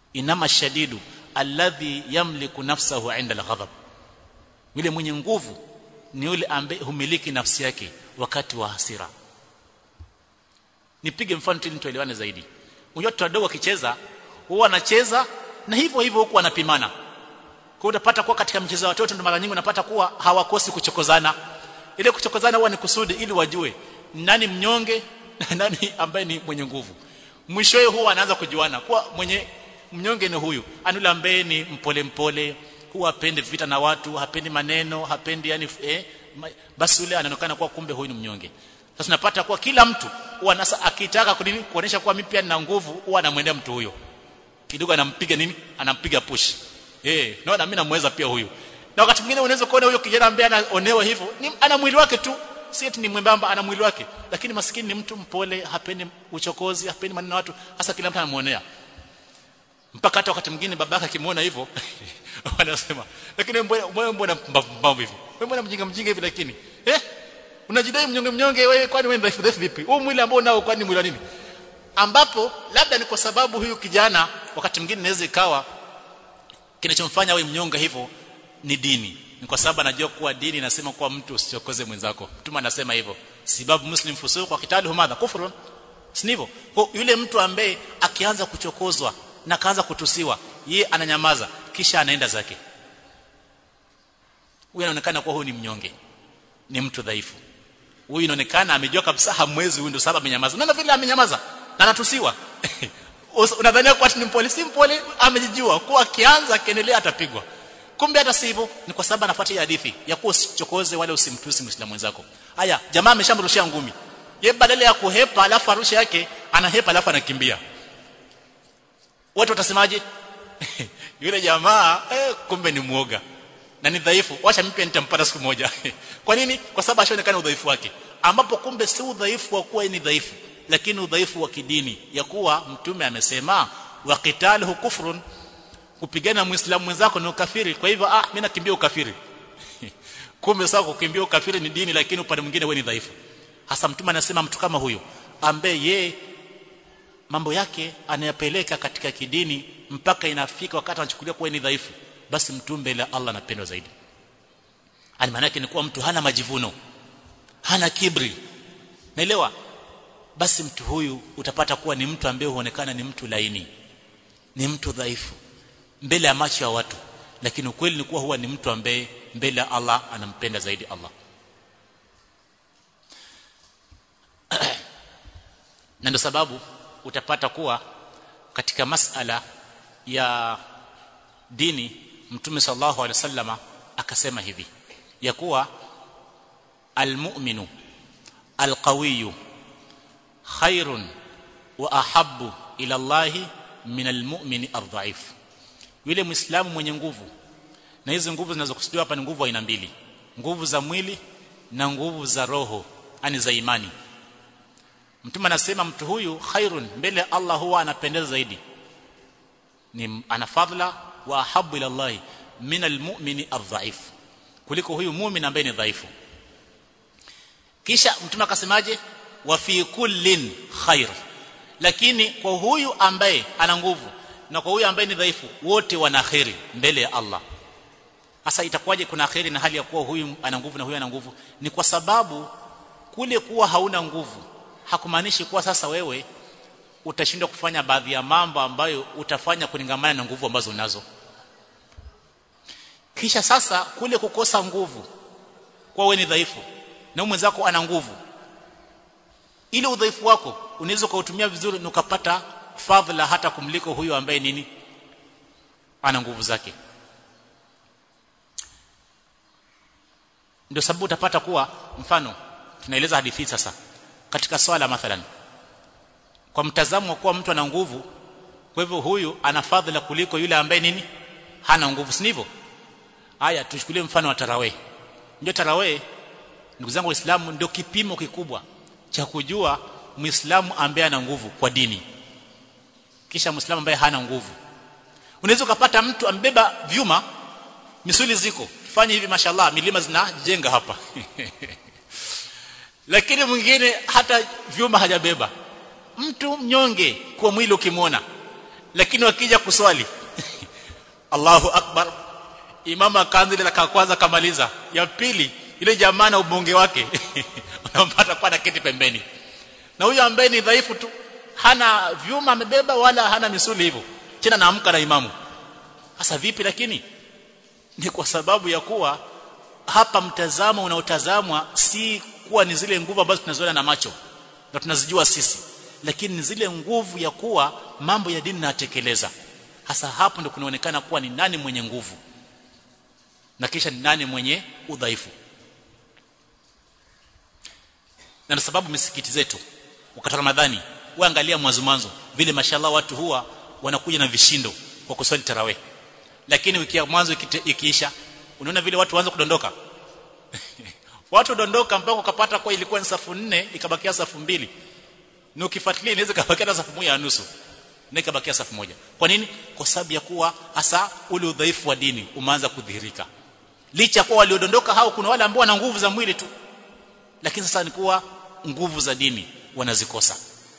inama shadidu alladhi yamliku nafsahu inda alghadab yule mwenye nguvu ni yule ambaye humiliki nafsi yake wakati wa hasira nipige mfano ili tuelewane zaidi unajua watoto wadogo wakicheza huwa wanacheza na hivyo hivyo huku wanapimana kwa utapata kuwa katika mchezo wa watoto mara nyingi unapata kuwa hawakosi kuchokozana ile kuchokozana huwa ni kusudi ili wajue nani mnyonge na nani ambaye ni mwenye nguvu mwishowe huwa anaanza kujuana kuwa mwenye mnyonge ni huyu anule ambaye ni mpole mpole huwa hapendi vita na watu hapendi maneno hapendi yani eh, basi yule anaonekana kuwa kumbe huyu ni mnyonge sasa tunapata kuwa kila mtu huwa nasa akitaka kunini kuonesha kuwa mimi pia nina nguvu huwa anamwendea mtu huyo kidogo anampiga nini anampiga push eh naona mimi namweza pia huyu na wakati mwingine unaweza kuona huyo kijana ambaye anaonewa hivyo ni ana mwili wake tu si eti ni mwembamba ana mwili wake lakini maskini ni mtu mpole hapendi uchokozi hapendi maneno watu hasa kila mtu anamuonea mpaka hata wakati mwingine babaka akimuona hivyo wanasema lakini mbona mbona mbambo hivyo wewe mbona mjinga mjinga hivi lakini eh unajidai mnyonge mnyonge wewe kwani wewe dhaifu dhaifu vipi huu mwili ambao unao kwani mwili wa nini ambapo labda ni kwa sababu huyu kijana wakati mwingine inaweza ikawa kinachomfanya awe mnyonge hivyo ni dini ni kwa sababu anajua kuwa dini inasema kuwa mtu usichokoze mwenzako mtume anasema hivyo sababu muslim fusuq wa kitalu madha kufrun sivyo kwa yule mtu ambaye akianza kuchokozwa na kaanza kutusiwa ye ananyamaza kisha anaenda zake huyu anaonekana kuwa huyu ni mnyonge ni mtu dhaifu huyu inaonekana amejua kabisa hamwezi huyu ndio sababu amenyamaza na vile amenyamaza na anatusiwa unadhania kwa ni mpole si mpole amejijua kuwa akianza akiendelea atapigwa kumbe hata sivyo ni kwa sababu anafuata hadithi ya kuwa usichokoze wala usimtusi muislamu wenzako haya jamaa ameshamrushia ngumi ye badala ya kuhepa alafu arusha yake anahepa alafu anakimbia watu watasemaje yule jamaa eh, kumbe ni muoga na ni dhaifu wacha mimi pia nitampata siku moja kwa nini kwa sababu ashaonekana udhaifu wake ambapo kumbe si udhaifu wa kuwa ni dhaifu lakini udhaifu wa kidini ya kuwa mtume amesema wa qitaluhu kufrun kupigana muislamu mwenzako ni ukafiri kwa hivyo ah mimi nakimbia ukafiri kumbe sawa kukimbia ukafiri ni dini lakini upande mwingine wewe ni dhaifu hasa mtume anasema mtu kama huyo ambaye ye mambo yake anayapeleka katika kidini mpaka inafika wakati anachukulia kuwa ni dhaifu basi mtu mbele Allah anapendwa zaidi ani maana yake ni kuwa mtu hana majivuno hana kibri naelewa basi mtu huyu utapata kuwa ni mtu ambaye huonekana ni mtu laini ni mtu dhaifu mbele ya macho ya watu lakini ukweli ni kuwa huwa ni mtu ambaye mbele ya Allah anampenda zaidi Allah na ndio sababu utapata kuwa katika masala ya dini mtume sallallahu alaihi wasallama akasema hivi ya kuwa almu'minu alqawiyyu khairun wa ahabbu ila Allah min almu'mini ardhaif yule muislamu mwenye nguvu na hizo nguvu zinazokusudiwa hapa ni nguvu aina mbili nguvu za mwili na nguvu za roho ani za imani mtume anasema mtu huyu khairun mbele Allah huwa anapendeza zaidi ni ana fadhila wa ahabu ila Allah min almu'mini adhaif kuliko huyu muumini ambaye ni dhaifu kisha mtume akasemaje wa fi kullin khair lakini kwa huyu ambaye ana nguvu na kwa huyu ambaye ni dhaifu wote wana khairi mbele ya Allah sasa itakuwaje kuna khairi na hali ya kuwa huyu ana nguvu na huyu ana nguvu ni kwa sababu kule kuwa hauna nguvu hakumaanishi kuwa sasa wewe utashindwa kufanya baadhi ya mambo ambayo utafanya kulingamana na nguvu ambazo unazo kisha sasa kule kukosa nguvu kwa wewe ni dhaifu na mwenzako ana nguvu ile udhaifu wako unaweza kuutumia vizuri na ukapata fadhila hata kumliko huyo ambaye nini ana nguvu zake ndio sababu utapata kuwa mfano tunaeleza hadithi sasa katika swala mathalan kwa mtazamo wa kuwa mtu ana nguvu kwa hivyo huyu ana fadhila kuliko yule ambaye nini hana nguvu si ndivyo haya tuchukulie mfano wa tarawih ndio tarawih ndugu zangu waislamu ndio kipimo kikubwa cha kujua muislamu ambaye ana nguvu kwa dini kisha muislamu ambaye hana nguvu unaweza ukapata mtu ambeba vyuma misuli ziko fanye hivi mashallah milima zinajenga hapa lakini mwingine hata vyuma hajabeba mtu mnyonge kwa mwili ukimwona lakini wakija kuswali Allahu akbar imam akaanza ile raka kwanza kamaliza ya pili ile jamaa na ubonge wake unampata kwa kiti pembeni na huyo ambaye ni dhaifu tu hana vyuma amebeba wala hana misuli hivyo tena naamka na imamu sasa vipi lakini ni kwa sababu ya kuwa hapa mtazamo unaotazamwa si kuwa ni zile nguvu ambazo tunaziona na macho na tunazijua sisi lakini ni zile nguvu ya kuwa mambo ya dini natekeleza hasa hapo ndio kunaonekana kuwa ni nani mwenye nguvu na kisha ni nani mwenye udhaifu na ndio sababu misikiti zetu wakati Ramadhani waangalia mwanzo mwanzo vile mashallah watu huwa wanakuja na vishindo kwa kuswali tarawih lakini wiki ya mwanzo ikiisha unaona vile watu waanza kudondoka watu dondoka mpaka ukapata kwa ilikuwa ni safu nne ikabakia safu mbili na ukifuatilia inaweza kabakia safu moja na nusu na ikabakia safu moja kwa nini kwa sababu ya kuwa hasa ule udhaifu wa dini umeanza kudhihirika licha kwa waliodondoka hao kuna wale ambao wana nguvu za mwili tu lakini sasa ni kuwa nguvu za dini wanazikosa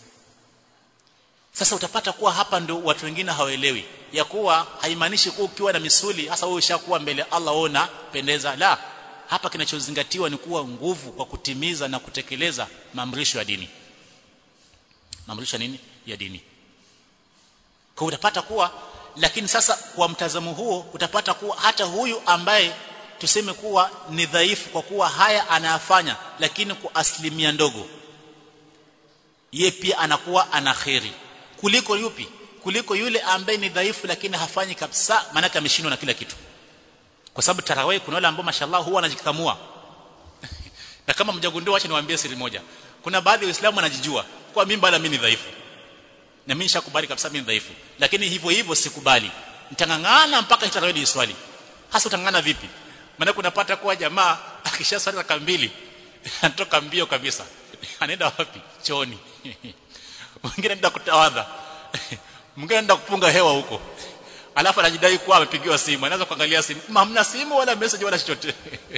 sasa utapata kuwa hapa ndio watu wengine hawaelewi ya kuwa haimaanishi kuwa ukiwa na misuli hasa wewe ushakuwa mbele Allah ona pendeza la hapa kinachozingatiwa ni kuwa nguvu kwa kutimiza na kutekeleza maamrisho ya dini maamrisho nini ya dini kwa utapata kuwa lakini sasa kwa mtazamo huo utapata kuwa hata huyu ambaye tuseme kuwa ni dhaifu kwa kuwa haya anayafanya lakini kwa asilimia ndogo ye pia anakuwa ana kheri kuliko yupi kuliko yule ambaye ni dhaifu lakini hafanyi kabisa maana ameshindwa na kila kitu kwa sababu tarawih kuna wale ambao mashallah huwa anajikamua na kama mjagundua acha niwaambie siri moja kuna baadhi ya waislamu wanajijua kwa mimi bado mimi ni dhaifu na mimi nishakubali kabisa mimi ni dhaifu lakini hivyo hivyo sikubali nitangangana mpaka tarawih ni swali hasa utangangana vipi maana kunapata kuwa jamaa akisha swali raka mbili anatoka mbio kabisa anaenda wapi chooni mwingine anaenda kutawadha mwingine anaenda kupunga hewa huko alafu anajidai kuwa amepigiwa simu anaanza kuangalia simu hamna simu wala message wala chochote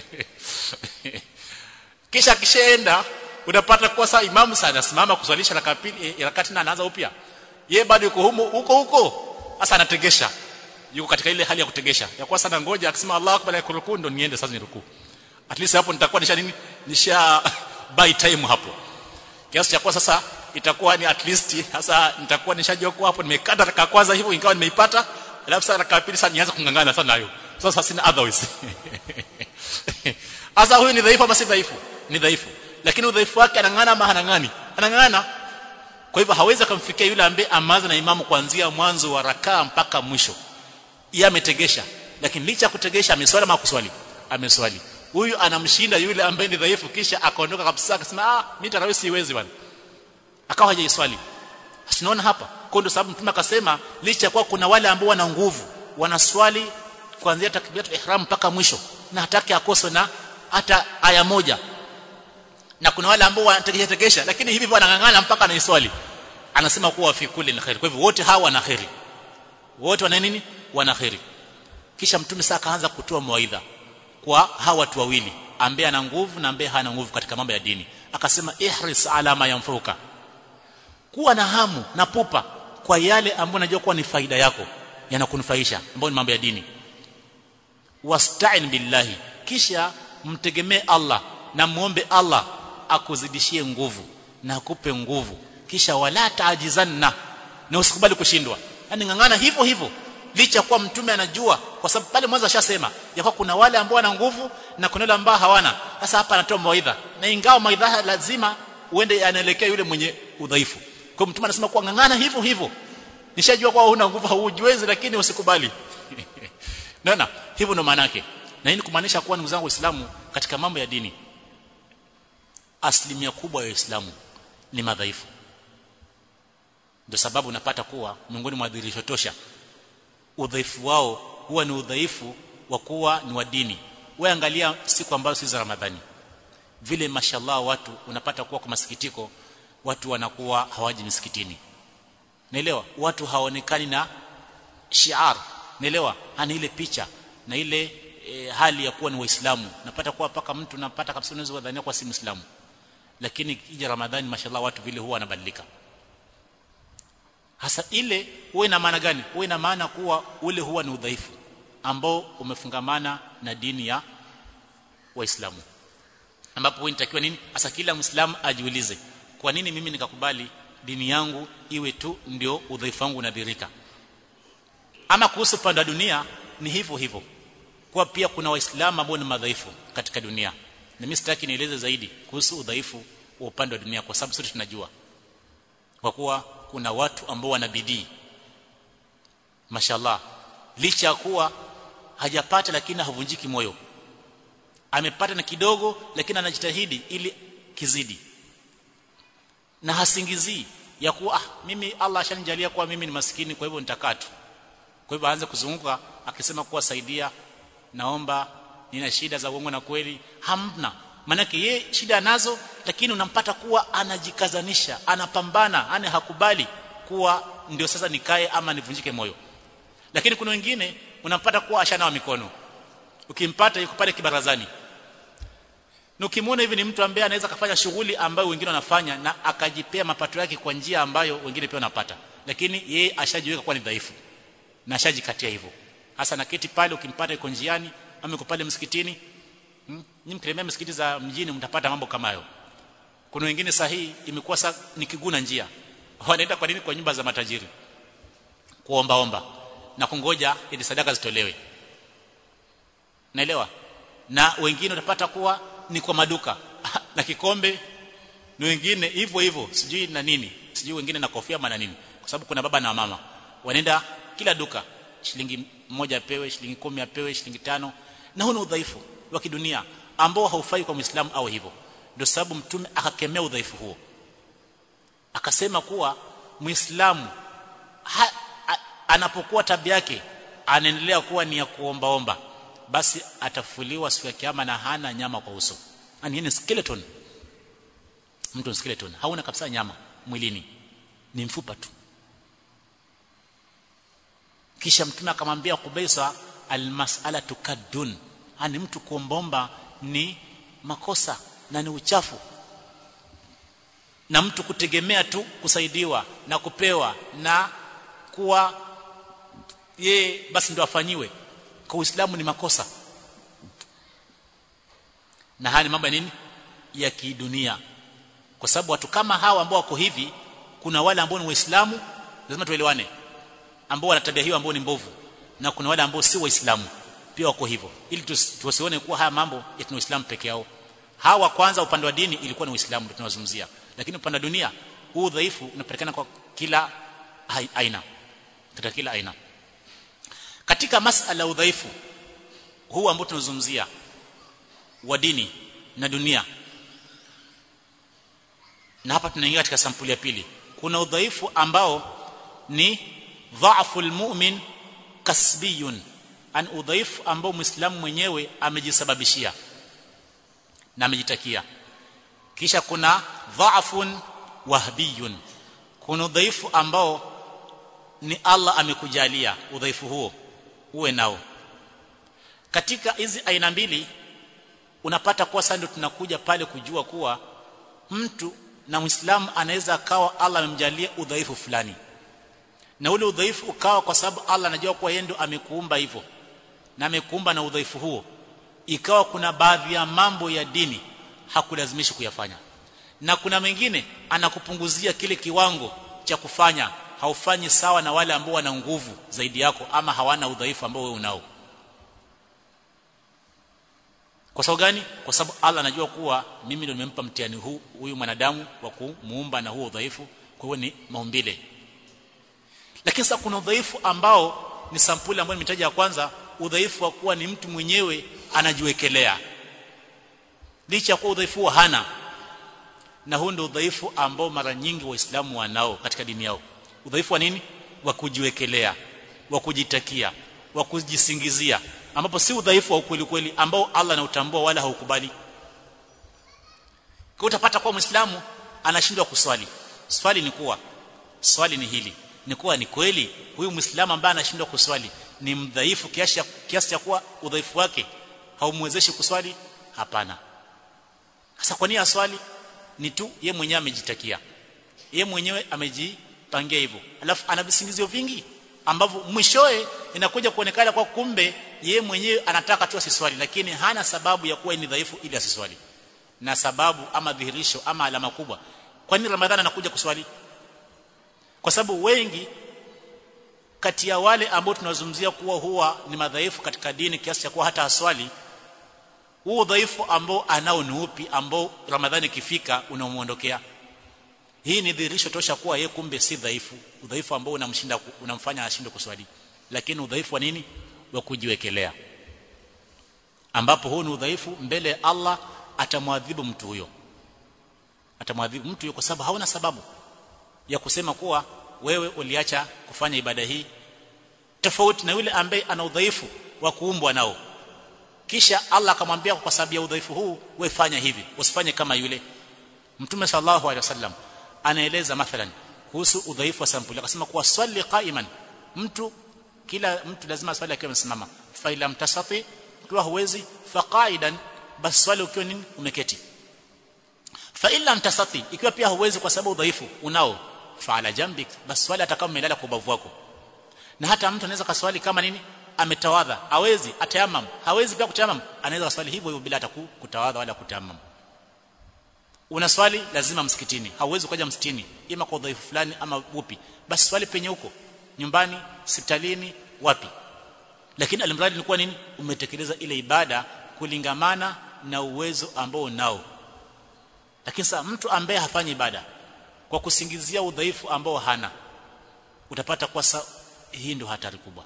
kisha kishaenda unapata kuwa saa imamu sana simama kuswalisha raka pili raka tena anaanza upya ye bado yuko huko huko huko sasa anategesha yuko katika ile hali ya kutegesha ya kwa sana ngoja akisema Allahu akbar ya kurukuu ndo niende sasa nirukuu at least hapo nitakuwa nisha nini nisha buy time hapo kiasi cha kwa sasa itakuwa ni at least sasa nitakuwa nishajua kwa hapo nimekata raka kwanza hivyo ingawa nimeipata alafu sasa raka pili sasa nianze kungangana sana nayo sasa sina otherwise sasa huyu ni dhaifu ama si dhaifu ni dhaifu lakini udhaifu wake anang'ana ama hanang'ani anang'ana kwa hivyo hawezi kumfikia yule ambaye amaza na imamu kuanzia mwanzo wa rakaa mpaka mwisho yeye ametegesha lakini licha kutegesha ameswali ama kuswali ameswali huyu anamshinda yule ambaye ni dhaifu kisha akaondoka kabisa akasema ah mimi tarawih siwezi bwana akawa hajaiswali tunaona hapa kwa ndio sababu mtume akasema licha kwa kuna wale ambao wana nguvu wanaswali kuanzia takbiratul ihram mpaka mwisho na hataki akose na hata aya moja na kuna wale ambao wanategesha tegesha lakini hivi wanangangana mpaka anaiswali anasema kuwa fi kulli khair kwa hivyo wote hawa wana khairi wote wana nini wana khairi kisha mtume sasa akaanza kutoa mawaidha kwa hawa watu wawili ambaye ana nguvu na ambaye hana nguvu katika mambo ya dini akasema ihris ala ma yanfuka kuwa na hamu na pupa kwa yale ambayo unajua kuwa ni faida yako yanakunufaisha ambayo ni mambo ya dini wasta'in billahi kisha mtegemee Allah na muombe Allah akuzidishie nguvu na akupe nguvu kisha wala taajizanna na usikubali kushindwa yani ngangana hivyo hivyo licha kuwa mtume anajua kwa sababu pale mwanzo ashasema ya kuwa kuna wale ambao wana nguvu na kuna wale ambao hawana sasa hapa anatoa mawaidha na ingawa mawaidha lazima uende anaelekea yule mwenye udhaifu kwa mtume anasema kuwa ngangana hivyo hivyo nishajua kwa huna nguvu haujiwezi lakini usikubali naona hivyo ndo maana yake na hii ni kumaanisha kuwa ndugu zangu waislamu katika mambo ya dini asilimia kubwa ya waislamu ni madhaifu ndio sababu unapata kuwa miongoni mwa dhihirisho tosha udhaifu wao huwa ni udhaifu wa kuwa ni wa dini wewe angalia siku ambazo si za ramadhani vile mashallah watu unapata kuwa kwa masikitiko watu wanakuwa hawaji misikitini naelewa watu hawaonekani na shiar naelewa ana ile picha na ile e, hali ya kuwa ni waislamu napata kuwa paka mtu napata kabisa unaweza kudhania kuwa si muislamu lakini kija ramadhani mashallah watu vile huwa wanabadilika hasa ile huwa ina maana gani huwa ina maana kuwa ule huwa ni udhaifu ambao umefungamana na dini ya waislamu ambapo wewe nitakiwa nini hasa kila muislamu ajiulize kwa nini mimi nikakubali dini yangu iwe tu ndio udhaifu wangu unadhirika ama kuhusu pande wa dunia ni hivyo hivyo kwa pia kuna waislamu ambao ni madhaifu katika dunia na mimi sitaki nieleze zaidi kuhusu udhaifu wa upande wa dunia kwa sababu sote tunajua kwa kuwa kuna watu ambao wana bidii mashallah licha ya kuwa hajapata lakini havunjiki moyo amepata na kidogo lakini anajitahidi ili kizidi na hasingizii ya kuwa ah, mimi Allah ashanijalia kuwa mimi ni maskini kwa hivyo nitakaa tu kwa hivyo aanze kuzunguka akisema kuwa saidia naomba nina shida za uongo na kweli hamna manake ye shida nazo lakini unampata kuwa anajikazanisha anapambana ane hakubali kuwa ndio sasa nikae ama nivunjike moyo lakini kuna wengine unampata kuwa ashanawa mikono ukimpata yuko pale kibarazani na ukimwona hivi ni mtu ambaye anaweza kufanya shughuli ambayo wengine wanafanya na akajipea mapato yake kwa njia ambayo wengine pia wanapata lakini yeye ashajiweka kuwa ni dhaifu na ashajikatia hivyo hasa naketi pale ukimpata yuko njiani ama yuko pale msikitini hmm? nyinyi mkitembea msikiti za mjini mtapata mambo kama hayo kuna wengine sahihi imekuwa sa ni kiguna njia wanaenda kwa nini kwa nyumba za matajiri kuomba omba na kungoja ili sadaka zitolewe naelewa na wengine utapata kuwa ni kwa maduka na kikombe na wengine hivyo hivyo sijui na nini sijui wengine na kofia maana nini kwa sababu kuna baba na mama wanaenda kila duka shilingi moja apewe shilingi kumi apewe shilingi tano na huu ni udhaifu wa kidunia ambao haufai kwa Muislamu au hivyo ndio sababu mtume akakemea udhaifu huo akasema kuwa Muislamu anapokuwa tabia yake anaendelea kuwa ni ya kuombaomba basi atafuliwa siku ya kiyama na hana nyama kwa uso yani ni skeleton mtu ni skeleton hauna kabisa nyama mwilini ni mfupa tu kisha mtume akamwambia Kubaisa almas'alatu kaddun yani mtu kuombaomba ni makosa na ni uchafu na mtu kutegemea tu kusaidiwa na kupewa na kuwa ye basi ndo afanyiwe kwa Uislamu ni makosa na haya ni mambo ya nini ya kidunia kwa sababu watu kama hawa ambao wako hivi kuna wale ambao ni waislamu lazima tuelewane ambao wana tabia hiyo ambao ni mbovu na kuna wale ambao si waislamu pia wako hivyo ili tusione kuwa haya mambo ya tuna waislamu peke yao hawa kwanza upande wa dini ilikuwa ni uislamu ndio tunazungumzia lakini upande wa dunia huu udhaifu unapatikana kwa kila aina katika kila aina katika masala udhaifu huu ambao tunazungumzia wa dini na dunia na hapa tunaingia katika sampuli ya pili kuna udhaifu ambao ni dhaafu almu'min kasbiyun an udhaifu ambao muislamu mwenyewe amejisababishia na amejitakia kisha kuna dhaafun wahbiyun kuna udhaifu ambao ni Allah amekujalia udhaifu huo uwe nao katika hizi aina mbili unapata kuwa sasa ndio tunakuja pale kujua kuwa mtu na Muislamu anaweza akawa Allah amemjalia udhaifu fulani na ule udhaifu ukawa kwa sababu Allah anajua kuwa yeye ndo amekuumba hivyo na amekuumba na udhaifu huo ikawa kuna baadhi ya mambo ya dini hakulazimishi kuyafanya na kuna mengine anakupunguzia kile kiwango cha kufanya haufanyi sawa na wale ambao wana nguvu zaidi yako ama hawana udhaifu ambao wewe unao kwa sababu gani kwa sababu Allah anajua kuwa mimi ndio nimempa mtihani huu huyu mwanadamu wa kumuumba na huo udhaifu kwa hiyo ni maumbile lakini sasa kuna udhaifu ambao ni sampuli ambayo nimetaja ya kwanza udhaifu wa kuwa ni mtu mwenyewe anajiwekelea licha kuwa udhaifu hana na huu ndio udhaifu ambao mara nyingi waislamu wanao katika dini yao udhaifu wa nini wa kujiwekelea wa kujitakia wa kujisingizia ambapo si udhaifu wa ukweli kweli ambao Allah anautambua wala haukubali kwa utapata kwa muislamu anashindwa kuswali swali ni kuwa swali ni hili ni kuwa ni kweli huyu muislamu ambaye anashindwa kuswali ni mdhaifu kiasi kiasi cha kuwa udhaifu wake haumwezeshi kuswali hapana sasa kwa nini aswali ni tu ye mwenyewe amejitakia ye mwenyewe amejipangia hivyo alafu ana visingizio vingi ambavyo mwishoe inakuja kuonekana kwa kumbe ye mwenyewe anataka tu asiswali lakini hana sababu ya kuwa ni dhaifu ili asiswali na sababu ama dhihirisho ama alama kubwa kwa nini ramadhani anakuja kuswali kwa sababu wengi kati ya wale ambao tunazungumzia kuwa huwa ni madhaifu katika dini kiasi cha kuwa hata aswali huo udhaifu ambao anao ni upi ambao ramadhani ikifika unamuondokea hii ni dhihirisho tosha kuwa yeye kumbe si dhaifu udhaifu ambao unamshinda unamfanya ashinde kuswali lakini udhaifu wa nini wa kujiwekelea ambapo huu ni udhaifu mbele ya Allah atamwadhibu mtu huyo atamwadhibu mtu huyo kwa sababu hauna sababu ya kusema kuwa wewe uliacha kufanya ibada hii tofauti na yule ambaye ana udhaifu wa kuumbwa nao kisha Allah akamwambia kwa sababu ya udhaifu huu wewe fanya hivi usifanye kama yule mtume sallallahu alaihi wasallam anaeleza mathalan kuhusu udhaifu wa sampuli akasema kuwa swali qaiman mtu kila mtu lazima swali akiwa amesimama fa ila mtasati ukiwa huwezi fa qaidan bas swali ukiwa nini umeketi fa illa mtasati ikiwa pia huwezi kwa sababu udhaifu unao fa ala jambik bas swali atakao umelala kwa ubavu wako na hata mtu anaweza kaswali kama nini ametawadha hawezi atayamam hawezi pia kutayamam anaweza swali hivyo hivyo bila ataku kutawadha wala kutayamam una swali lazima msikitini hauwezi kuja msikitini ima kwa udhaifu fulani ama upi basi swali penye huko nyumbani hospitalini wapi lakini alimradi ilikuwa nini umetekeleza ile ibada kulingamana na uwezo ambao unao lakini sasa mtu ambaye hafanyi ibada kwa kusingizia udhaifu ambao hana utapata kwa sa, hii ndio hatari kubwa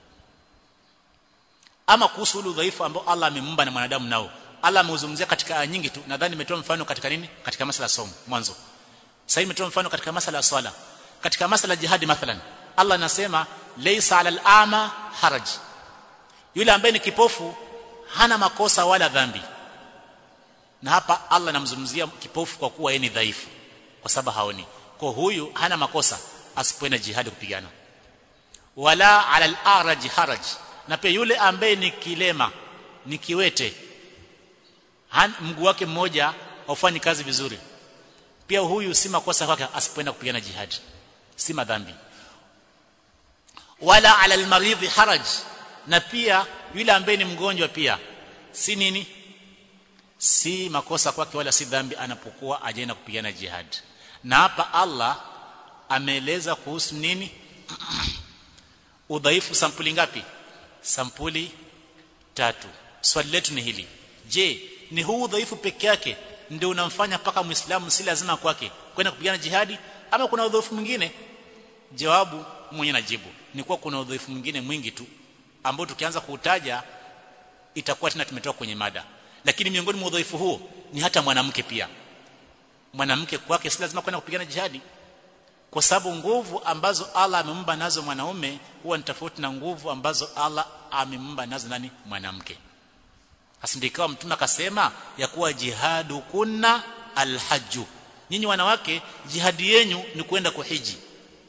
ama kuhusu ule udhaifu ambao Allah amemumba na mwanadamu nao Allah ameuzungumzia katika aya nyingi tu nadhani nimetoa mfano katika nini katika masala ya somo mwanzo sasa nimetoa mfano katika masala ya swala katika masala ya jihadi mathalan Allah anasema laysa alal ama haraj yule ambaye ni kipofu hana makosa wala dhambi na hapa Allah anamzungumzia kipofu kwa kuwa yeye ni dhaifu kwa sababu haoni kwa huyu hana makosa asipoenda jihadi kupigana wala alal araj haraj na pia yule ambaye ni kilema ni kiwete mguu wake mmoja haufanyi kazi vizuri pia huyu si makosa kwake asipoenda kupigana jihadi si madhambi wala ala almaridhi haraj na pia yule ambaye ni mgonjwa pia si nini si makosa kwake wala si dhambi anapokuwa ajaenda kupigana jihad na hapa Allah ameeleza kuhusu nini udhaifu sampuli ngapi sampuli tatu swali letu ni hili je ni huu udhaifu peke yake ndio unamfanya mpaka muislamu si lazima kwake kwenda kupigana jihadi ama kuna udhaifu mwingine jawabu mwenye najibu ni kuwa kuna udhaifu mwingine mwingi tu ambao tukianza kuutaja itakuwa tena tumetoka kwenye mada lakini miongoni mwa udhaifu huo ni hata mwanamke pia mwanamke kwake si lazima kwenda kupigana jihadi kwa sababu nguvu ambazo Allah amemumba nazo mwanaume huwa ni tofauti na nguvu ambazo Allah amemumba nazo nani mwanamke asindikawa mtume akasema ya kuwa jihadu kunna alhaju nyinyi wanawake jihadi yenyu ni kwenda kuhiji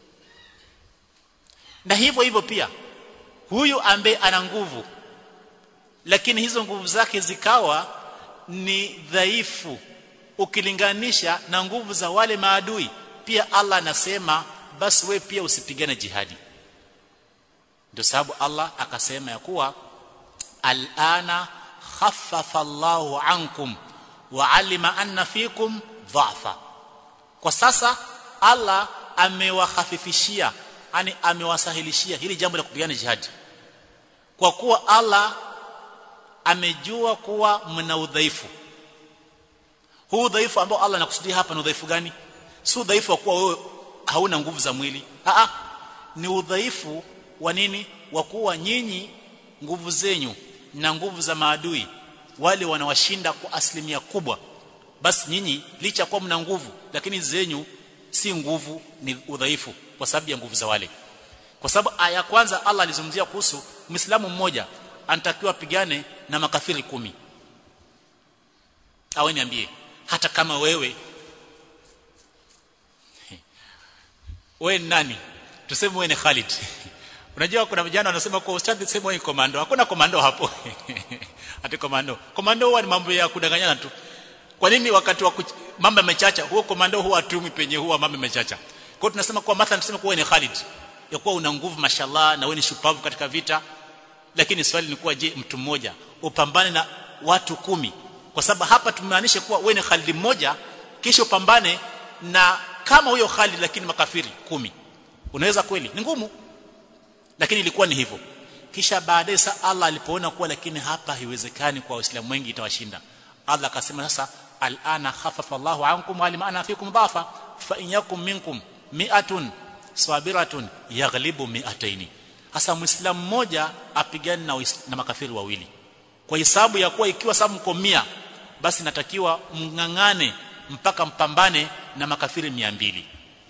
na hivyo hivyo pia huyu ambaye ana nguvu lakini hizo nguvu zake zikawa ni dhaifu ukilinganisha na nguvu za wale maadui pia Allah anasema basi we pia usipigane jihadi ndio sababu Allah akasema ya kuwa alana khaffafa Allahu ankum wa alima anna fikum dhafa kwa sasa Allah amewahafifishia yani amewasahilishia hili jambo la kupigana jihadi kwa kuwa Allah amejua kuwa mna udhaifu huu udhaifu ambao Allah anakusudia hapa ni udhaifu gani si udhaifu wa kuwa wewe hauna nguvu za mwili a ni udhaifu wa nini wa kuwa nyinyi nguvu zenyu na nguvu za maadui wale wanawashinda kwa asilimia kubwa basi nyinyi licha kuwa mna nguvu lakini zenyu si nguvu ni udhaifu kwa sababu ya nguvu za wale kwa sababu aya kwanza Allah alizungumzia kuhusu Muislamu mmoja anatakiwa pigane na makafiri kumi au niambie hata kama wewe wewe ni nani tuseme wewe ni Khalid unajua kuna vijana wanasema kwa ustadhi sema wewe komando hakuna komando hapo ati komando komando huwa ni mambo ya kudanganyana tu kwa nini wakati wa mambo yamechacha huo komando huwa atumi penye huwa mambo yamechacha kwa hiyo tunasema kwa mathalan tuseme kuwa ni Khalid ya kuwa una nguvu mashallah na wewe ni shupavu katika vita lakini swali ni kuwa je mtu mmoja upambane na watu kumi kwa sababu hapa tumaanisha kuwa wewe ni Khalid mmoja kisha upambane na kama huyo Khalid lakini makafiri kumi unaweza kweli ni ngumu lakini ilikuwa ni hivyo kisha baadaye sa Allah alipoona kuwa lakini hapa haiwezekani kwa waislamu wengi itawashinda Allah akasema sasa al'ana khaffafa Allahu ankum wa ana fikum dhafa fa in yakum minkum mi'atun sabiratun yaghlibu mi'ataini hasa muislamu mmoja apigane na, na makafiri wawili kwa hisabu ya kuwa ikiwa sababu mko 100 basi natakiwa mngangane mpaka mpambane na makafiri 200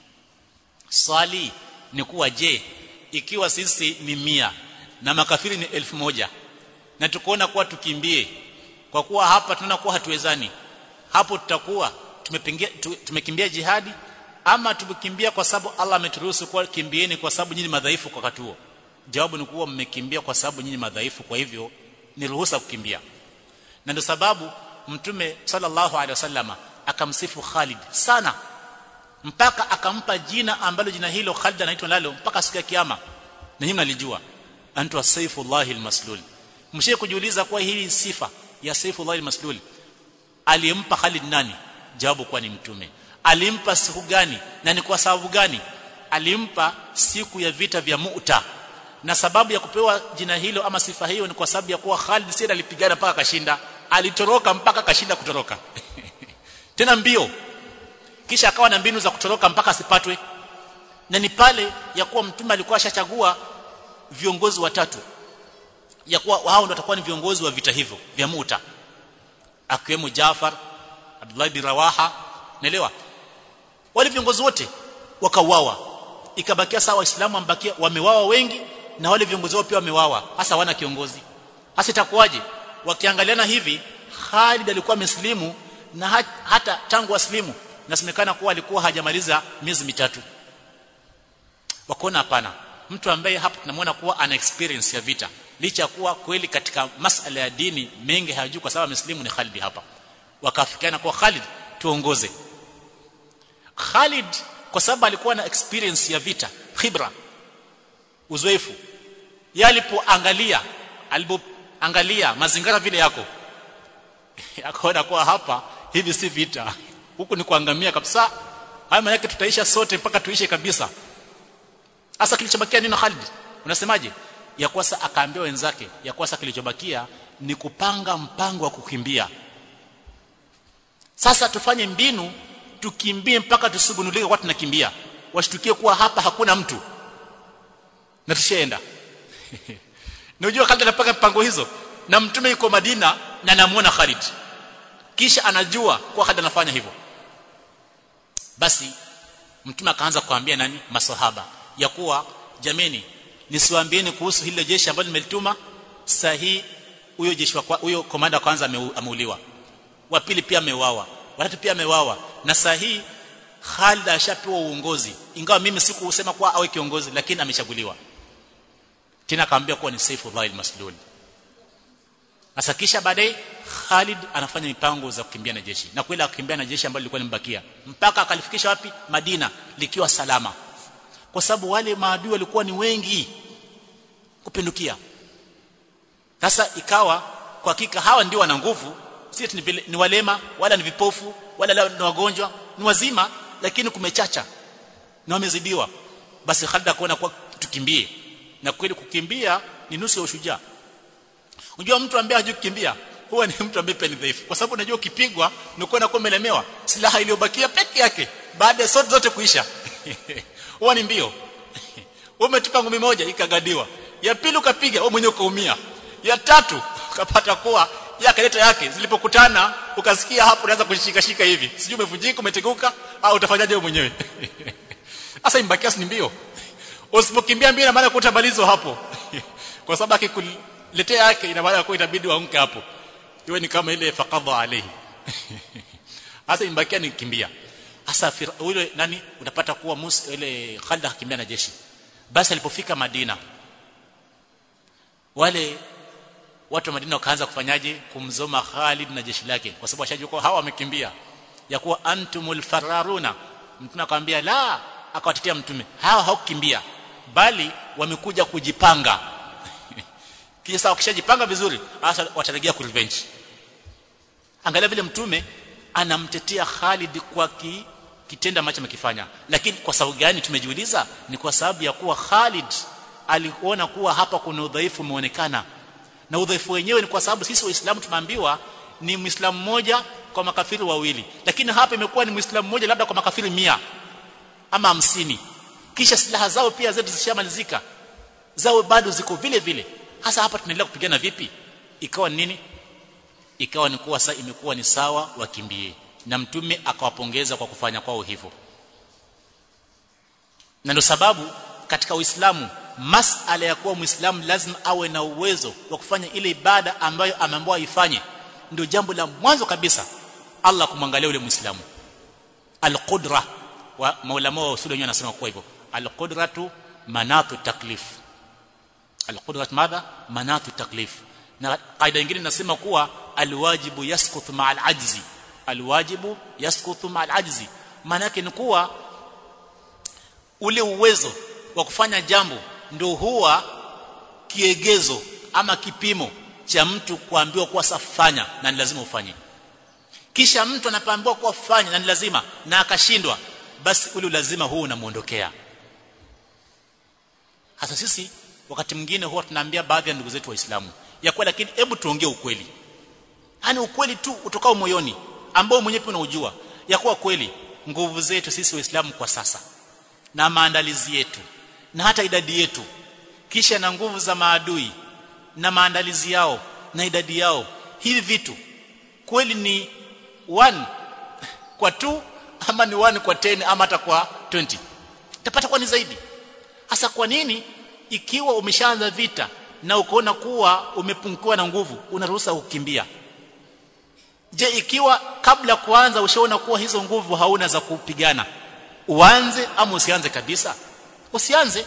swali ni kuwa je ikiwa sisi ni mia na makafiri ni elfu moja na tukoona kuwa tukimbie kwa kuwa hapa tunaona kuwa hatuwezani hapo tutakuwa tumepigia tumekimbia jihadi ama tumekimbia kwa sababu Allah ameturuhusu kwa kimbieni kwa sababu nyinyi madhaifu kwa wakati huo jawabu ni kuwa mmekimbia kwa sababu nyinyi madhaifu kwa hivyo ni ruhusa kukimbia na ndio sababu mtume sallallahu alaihi wasallama akamsifu Khalid sana mpaka akampa jina ambalo jina hilo Khalid anaitwa nalo mpaka siku ya kiyama na hii mnalijua antu saifullahi almaslul mshie kujiuliza kwa hii sifa ya saifullahi almaslul alimpa Khalid nani jawabu kwa ni mtume alimpa siku gani na ni kwa sababu gani alimpa siku ya vita vya Mu'ta na sababu ya kupewa jina hilo ama sifa hiyo ni kwa sababu ya kuwa Khalid si alipigana mpaka kashinda alitoroka mpaka kashinda kutoroka tena mbio kisha akawa na mbinu za kutoroka mpaka asipatwe na ni pale ya kuwa mtume alikuwa ashachagua viongozi watatu ya kuwa hao ndio watakuwa ni viongozi wa vita hivyo vya Muta akiwemo Jafar Abdullah bin Rawaha naelewa wale viongozi wote wakauawa ikabakia sawa waislamu ambakia wamewawa wengi na wale viongozi wao pia wamewawa hasa wana kiongozi hasa itakuwaje wakiangaliana hivi Khalid alikuwa ameslimu na hata tangu aslimu nasemekana kuwa alikuwa hajamaliza miezi mitatu wakaona hapana mtu ambaye hapa tunamwona kuwa ana experience ya vita licha ya kuwa kweli katika masala ya dini mengi hayajui kwa sababu ameslimu ni Khalid hapa wakafikiana kwa Khalid tuongoze Khalid kwa sababu alikuwa na experience ya vita khibra uzoefu yalipoangalia alipoangalia mazingira vile yako akaona kuwa hapa hivi si vita huku ni kuangamia kabisa haya maana yake tutaisha sote mpaka tuishe kabisa hasa kilichobakia nini Khalid unasemaje ya kwasa akaambia wenzake ya kwasa kilichobakia ni kupanga mpango wa kukimbia sasa tufanye mbinu tukimbie mpaka tusigunulike kwa tunakimbia washtukie kuwa hapa hakuna mtu na tushaenda unajua Khalid anapanga mpango hizo na mtume yuko Madina na anamuona Khalid kisha anajua kuwa Khalid anafanya hivyo basi mtume akaanza kuambia nani maswahaba ya kuwa jameni nisiwaambieni kuhusu hilo jeshi ambalo nimelituma sahi huyo jeshi wa huyo komanda kwanza ameuliwa wa pili pia ameuawa watatu pia ameuawa na sahi Khalid ashapewa uongozi ingawa mimi sikusema kuwa awe kiongozi lakini amechaguliwa tena akaambia kuwa ni Saifullah al-Maslul sasa kisha baadaye Khalid anafanya mipango za kukimbia na jeshi na kweli akimbia na jeshi ambalo lilikuwa limbakia mpaka akalifikisha wapi Madina likiwa salama kwa sababu wale maadui walikuwa ni wengi kupindukia sasa ikawa kwa hakika hawa ndio wana nguvu si ni, ni walema wala ni vipofu wala ni wagonjwa ni wazima lakini kumechacha na wamezidiwa basi Khalid akaona kwa tukimbie na kweli kukimbia ni nusu ya ushujaa unajua mtu ambaye hajui kukimbia huwa ni mtu ambaye pia ni dhaifu kwa sababu unajua ukipigwa unakuwa unakuwa umelemewa silaha iliyobakia peke yake baada ya sote zote kuisha huwa ni mbio umetupa ngumi moja ikagadiwa ya pili ukapiga wewe mwenyewe ukaumia ya tatu ukapata kuwa ya kaleta yake zilipokutana ukasikia hapo unaanza kushika shika hivi sijui umevunjika umeteguka au utafanyaje wewe mwenyewe sasa imbakia ni mbio usipokimbia mbio maana kutabalizwa hapo kwa sababu akikuletea yake ina maana kwa itabidi waamke hapo iwe ni kama ile faqadha alayhi hasa imbakia ni kimbia hasa yule nani unapata kuwa Musa ile Khalid akimbia na jeshi basi alipofika Madina wale watu wa Madina wakaanza kufanyaje kumzoma Khalid na jeshi lake kwa sababu ashajua hawa wamekimbia ya kuwa antumul fararuna mtume akamwambia la akawatetea mtume hawa hawakukimbia bali wamekuja kujipanga kisha sasa wakishajipanga vizuri sasa watarejea ku revenge angalia vile mtume anamtetea Khalid kwa ki, kitendo ambacho amekifanya lakini kwa sababu gani tumejiuliza ni kwa sababu ya kuwa Khalid aliona kuwa hapa kuna udhaifu umeonekana na udhaifu wenyewe ni kwa sababu sisi waislamu tumeambiwa ni muislamu mmoja kwa makafiri wawili lakini hapa imekuwa ni muislamu mmoja labda kwa makafiri mia ama hamsini kisha silaha zao pia zetu zishamalizika zao bado ziko vile vile hasa hapa tunaendelea kupigana vipi ikawa nini ikawa ni kuwa sasa imekuwa ni sawa wakimbie na mtume akawapongeza kwa kufanya kwao hivyo na ndio sababu katika Uislamu masala ya kuwa Muislamu lazima awe na uwezo wa kufanya ile ibada ambayo ameambiwa ifanye ndio jambo la mwanzo kabisa Allah kumwangalia yule Muislamu alqudra wa maulama wa usuli wenyewe anasema kwa hivyo alqudratu manatu taklif alqudrat madha manatu taklif na kaida nyingine inasema kuwa alwajibu yasqutu ma alajzi alwajibu yasqutu ma alajzi maana yake ni kuwa ule uwezo wa kufanya jambo ndio huwa kiegezo ama kipimo cha mtu kuambiwa kuwa safanya na ni lazima ufanye kisha mtu anapoambiwa kuwa fanya na ni lazima na akashindwa basi ule lazima huu unamuondokea hasa sisi wakati mwingine huwa tunaambia baadhi ya ndugu zetu waislamu ya kwa lakini hebu tuongee ukweli yani ukweli tu utokao moyoni ambao mwenyewe pia unaujua ya kuwa kweli nguvu zetu sisi waislamu kwa sasa na maandalizi yetu na hata idadi yetu kisha na nguvu za maadui na maandalizi yao na idadi yao hivi vitu kweli ni one kwa two ama ni one kwa 10 ama hata kwa 20 utapata kwa ni zaidi hasa kwa nini ikiwa umeshaanza vita na ukoona kuwa umepungukiwa na nguvu unaruhusa kukimbia je ikiwa kabla kuanza ushaona kuwa hizo nguvu hauna za kupigana uanze ama usianze kabisa usianze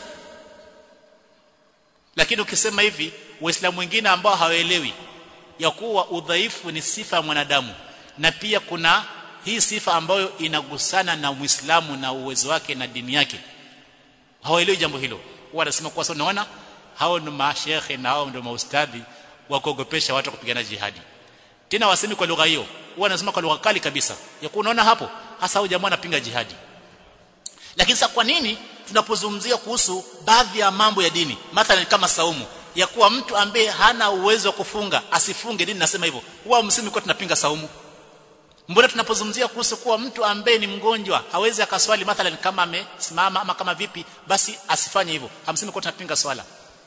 lakini ukisema hivi waislamu wengine ambao hawaelewi ya kuwa udhaifu ni sifa ya mwanadamu na pia kuna hii sifa ambayo inagusana na Muislamu na uwezo wake na dini yake hawaelewi jambo hilo wanasema kwa sababu unaona hao ni mashekhe na hao ndio maustadhi wa kuogopesha watu kupigana jihadi tena wasemi kwa lugha hiyo wanasema kwa lugha kali kabisa ya kunaona hapo hasa hao jamaa anapinga jihadi lakini sasa kwa nini tunapozungumzia kuhusu baadhi ya mambo ya dini mathalan kama saumu ya kuwa mtu ambaye hana uwezo wa kufunga asifunge dini nasema hivyo huwa msimi kwa tunapinga saumu mbona tunapozungumzia kuhusu kuwa mtu ambaye ni mgonjwa hawezi akaswali mathalan kama amesimama ama kama vipi basi asifanye hivyo hamsemi kwa tunapinga swala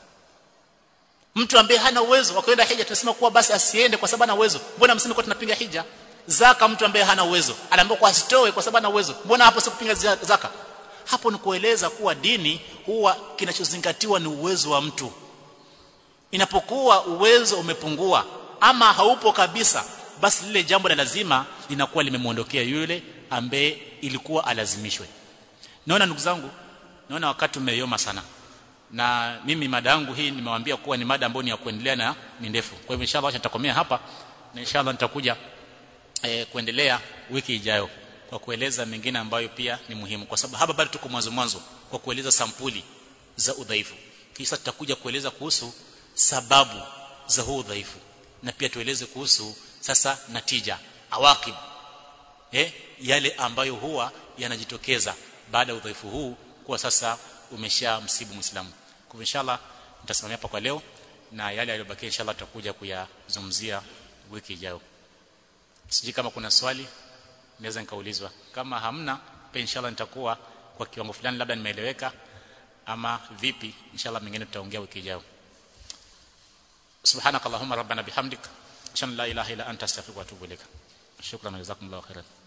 mtu ambaye hana uwezo wa kwenda hija tunasema kuwa basi asiende kwa sababu ana uwezo mbona msemi kwa tunapinga hija zaka mtu ambaye hana uwezo anaambiwa kwa asitoe kwa sababu ana uwezo mbona hapo sikupinga zaka hapo ni kueleza kuwa dini huwa kinachozingatiwa ni uwezo wa mtu inapokuwa uwezo umepungua ama haupo kabisa basi lile jambo la lazima linakuwa limemuondokea yule ambaye ilikuwa alazimishwe naona ndugu zangu naona wakati umeyoma sana na mimi mada yangu hii nimewaambia kuwa ni mada ambayo ni ya kuendelea na ni ndefu kwa hivyo inshallah nitakomea hapa na inshallah nitakuja e, kuendelea wiki ijayo kwa kueleza mengine ambayo pia ni muhimu kwa sababu hapa bado tuko mwanzo mwanzo kwa kueleza sampuli za udhaifu kisha tutakuja kueleza kuhusu sababu za huu udhaifu na pia tueleze kuhusu sasa natija awakib eh yale ambayo huwa yanajitokeza baada ya udhaifu huu kuwa sasa umesha msibu muislamu kwa inshallah nitasimamia hapa kwa leo na yale yaliyobakia inshallah tutakuja kuyazungumzia wiki ijayo siji kama kuna swali naweza nikaulizwa kama hamna pia inshallah nitakuwa kwa kiwango fulani labda nimeeleweka ama vipi inshallah mengine tutaongea wiki ijayo subhanakallahumma rabbana bihamdika ashhadu an la ilaha illa anta astaghfiruka wa atubu ilaik shukran jazakumullahu khairan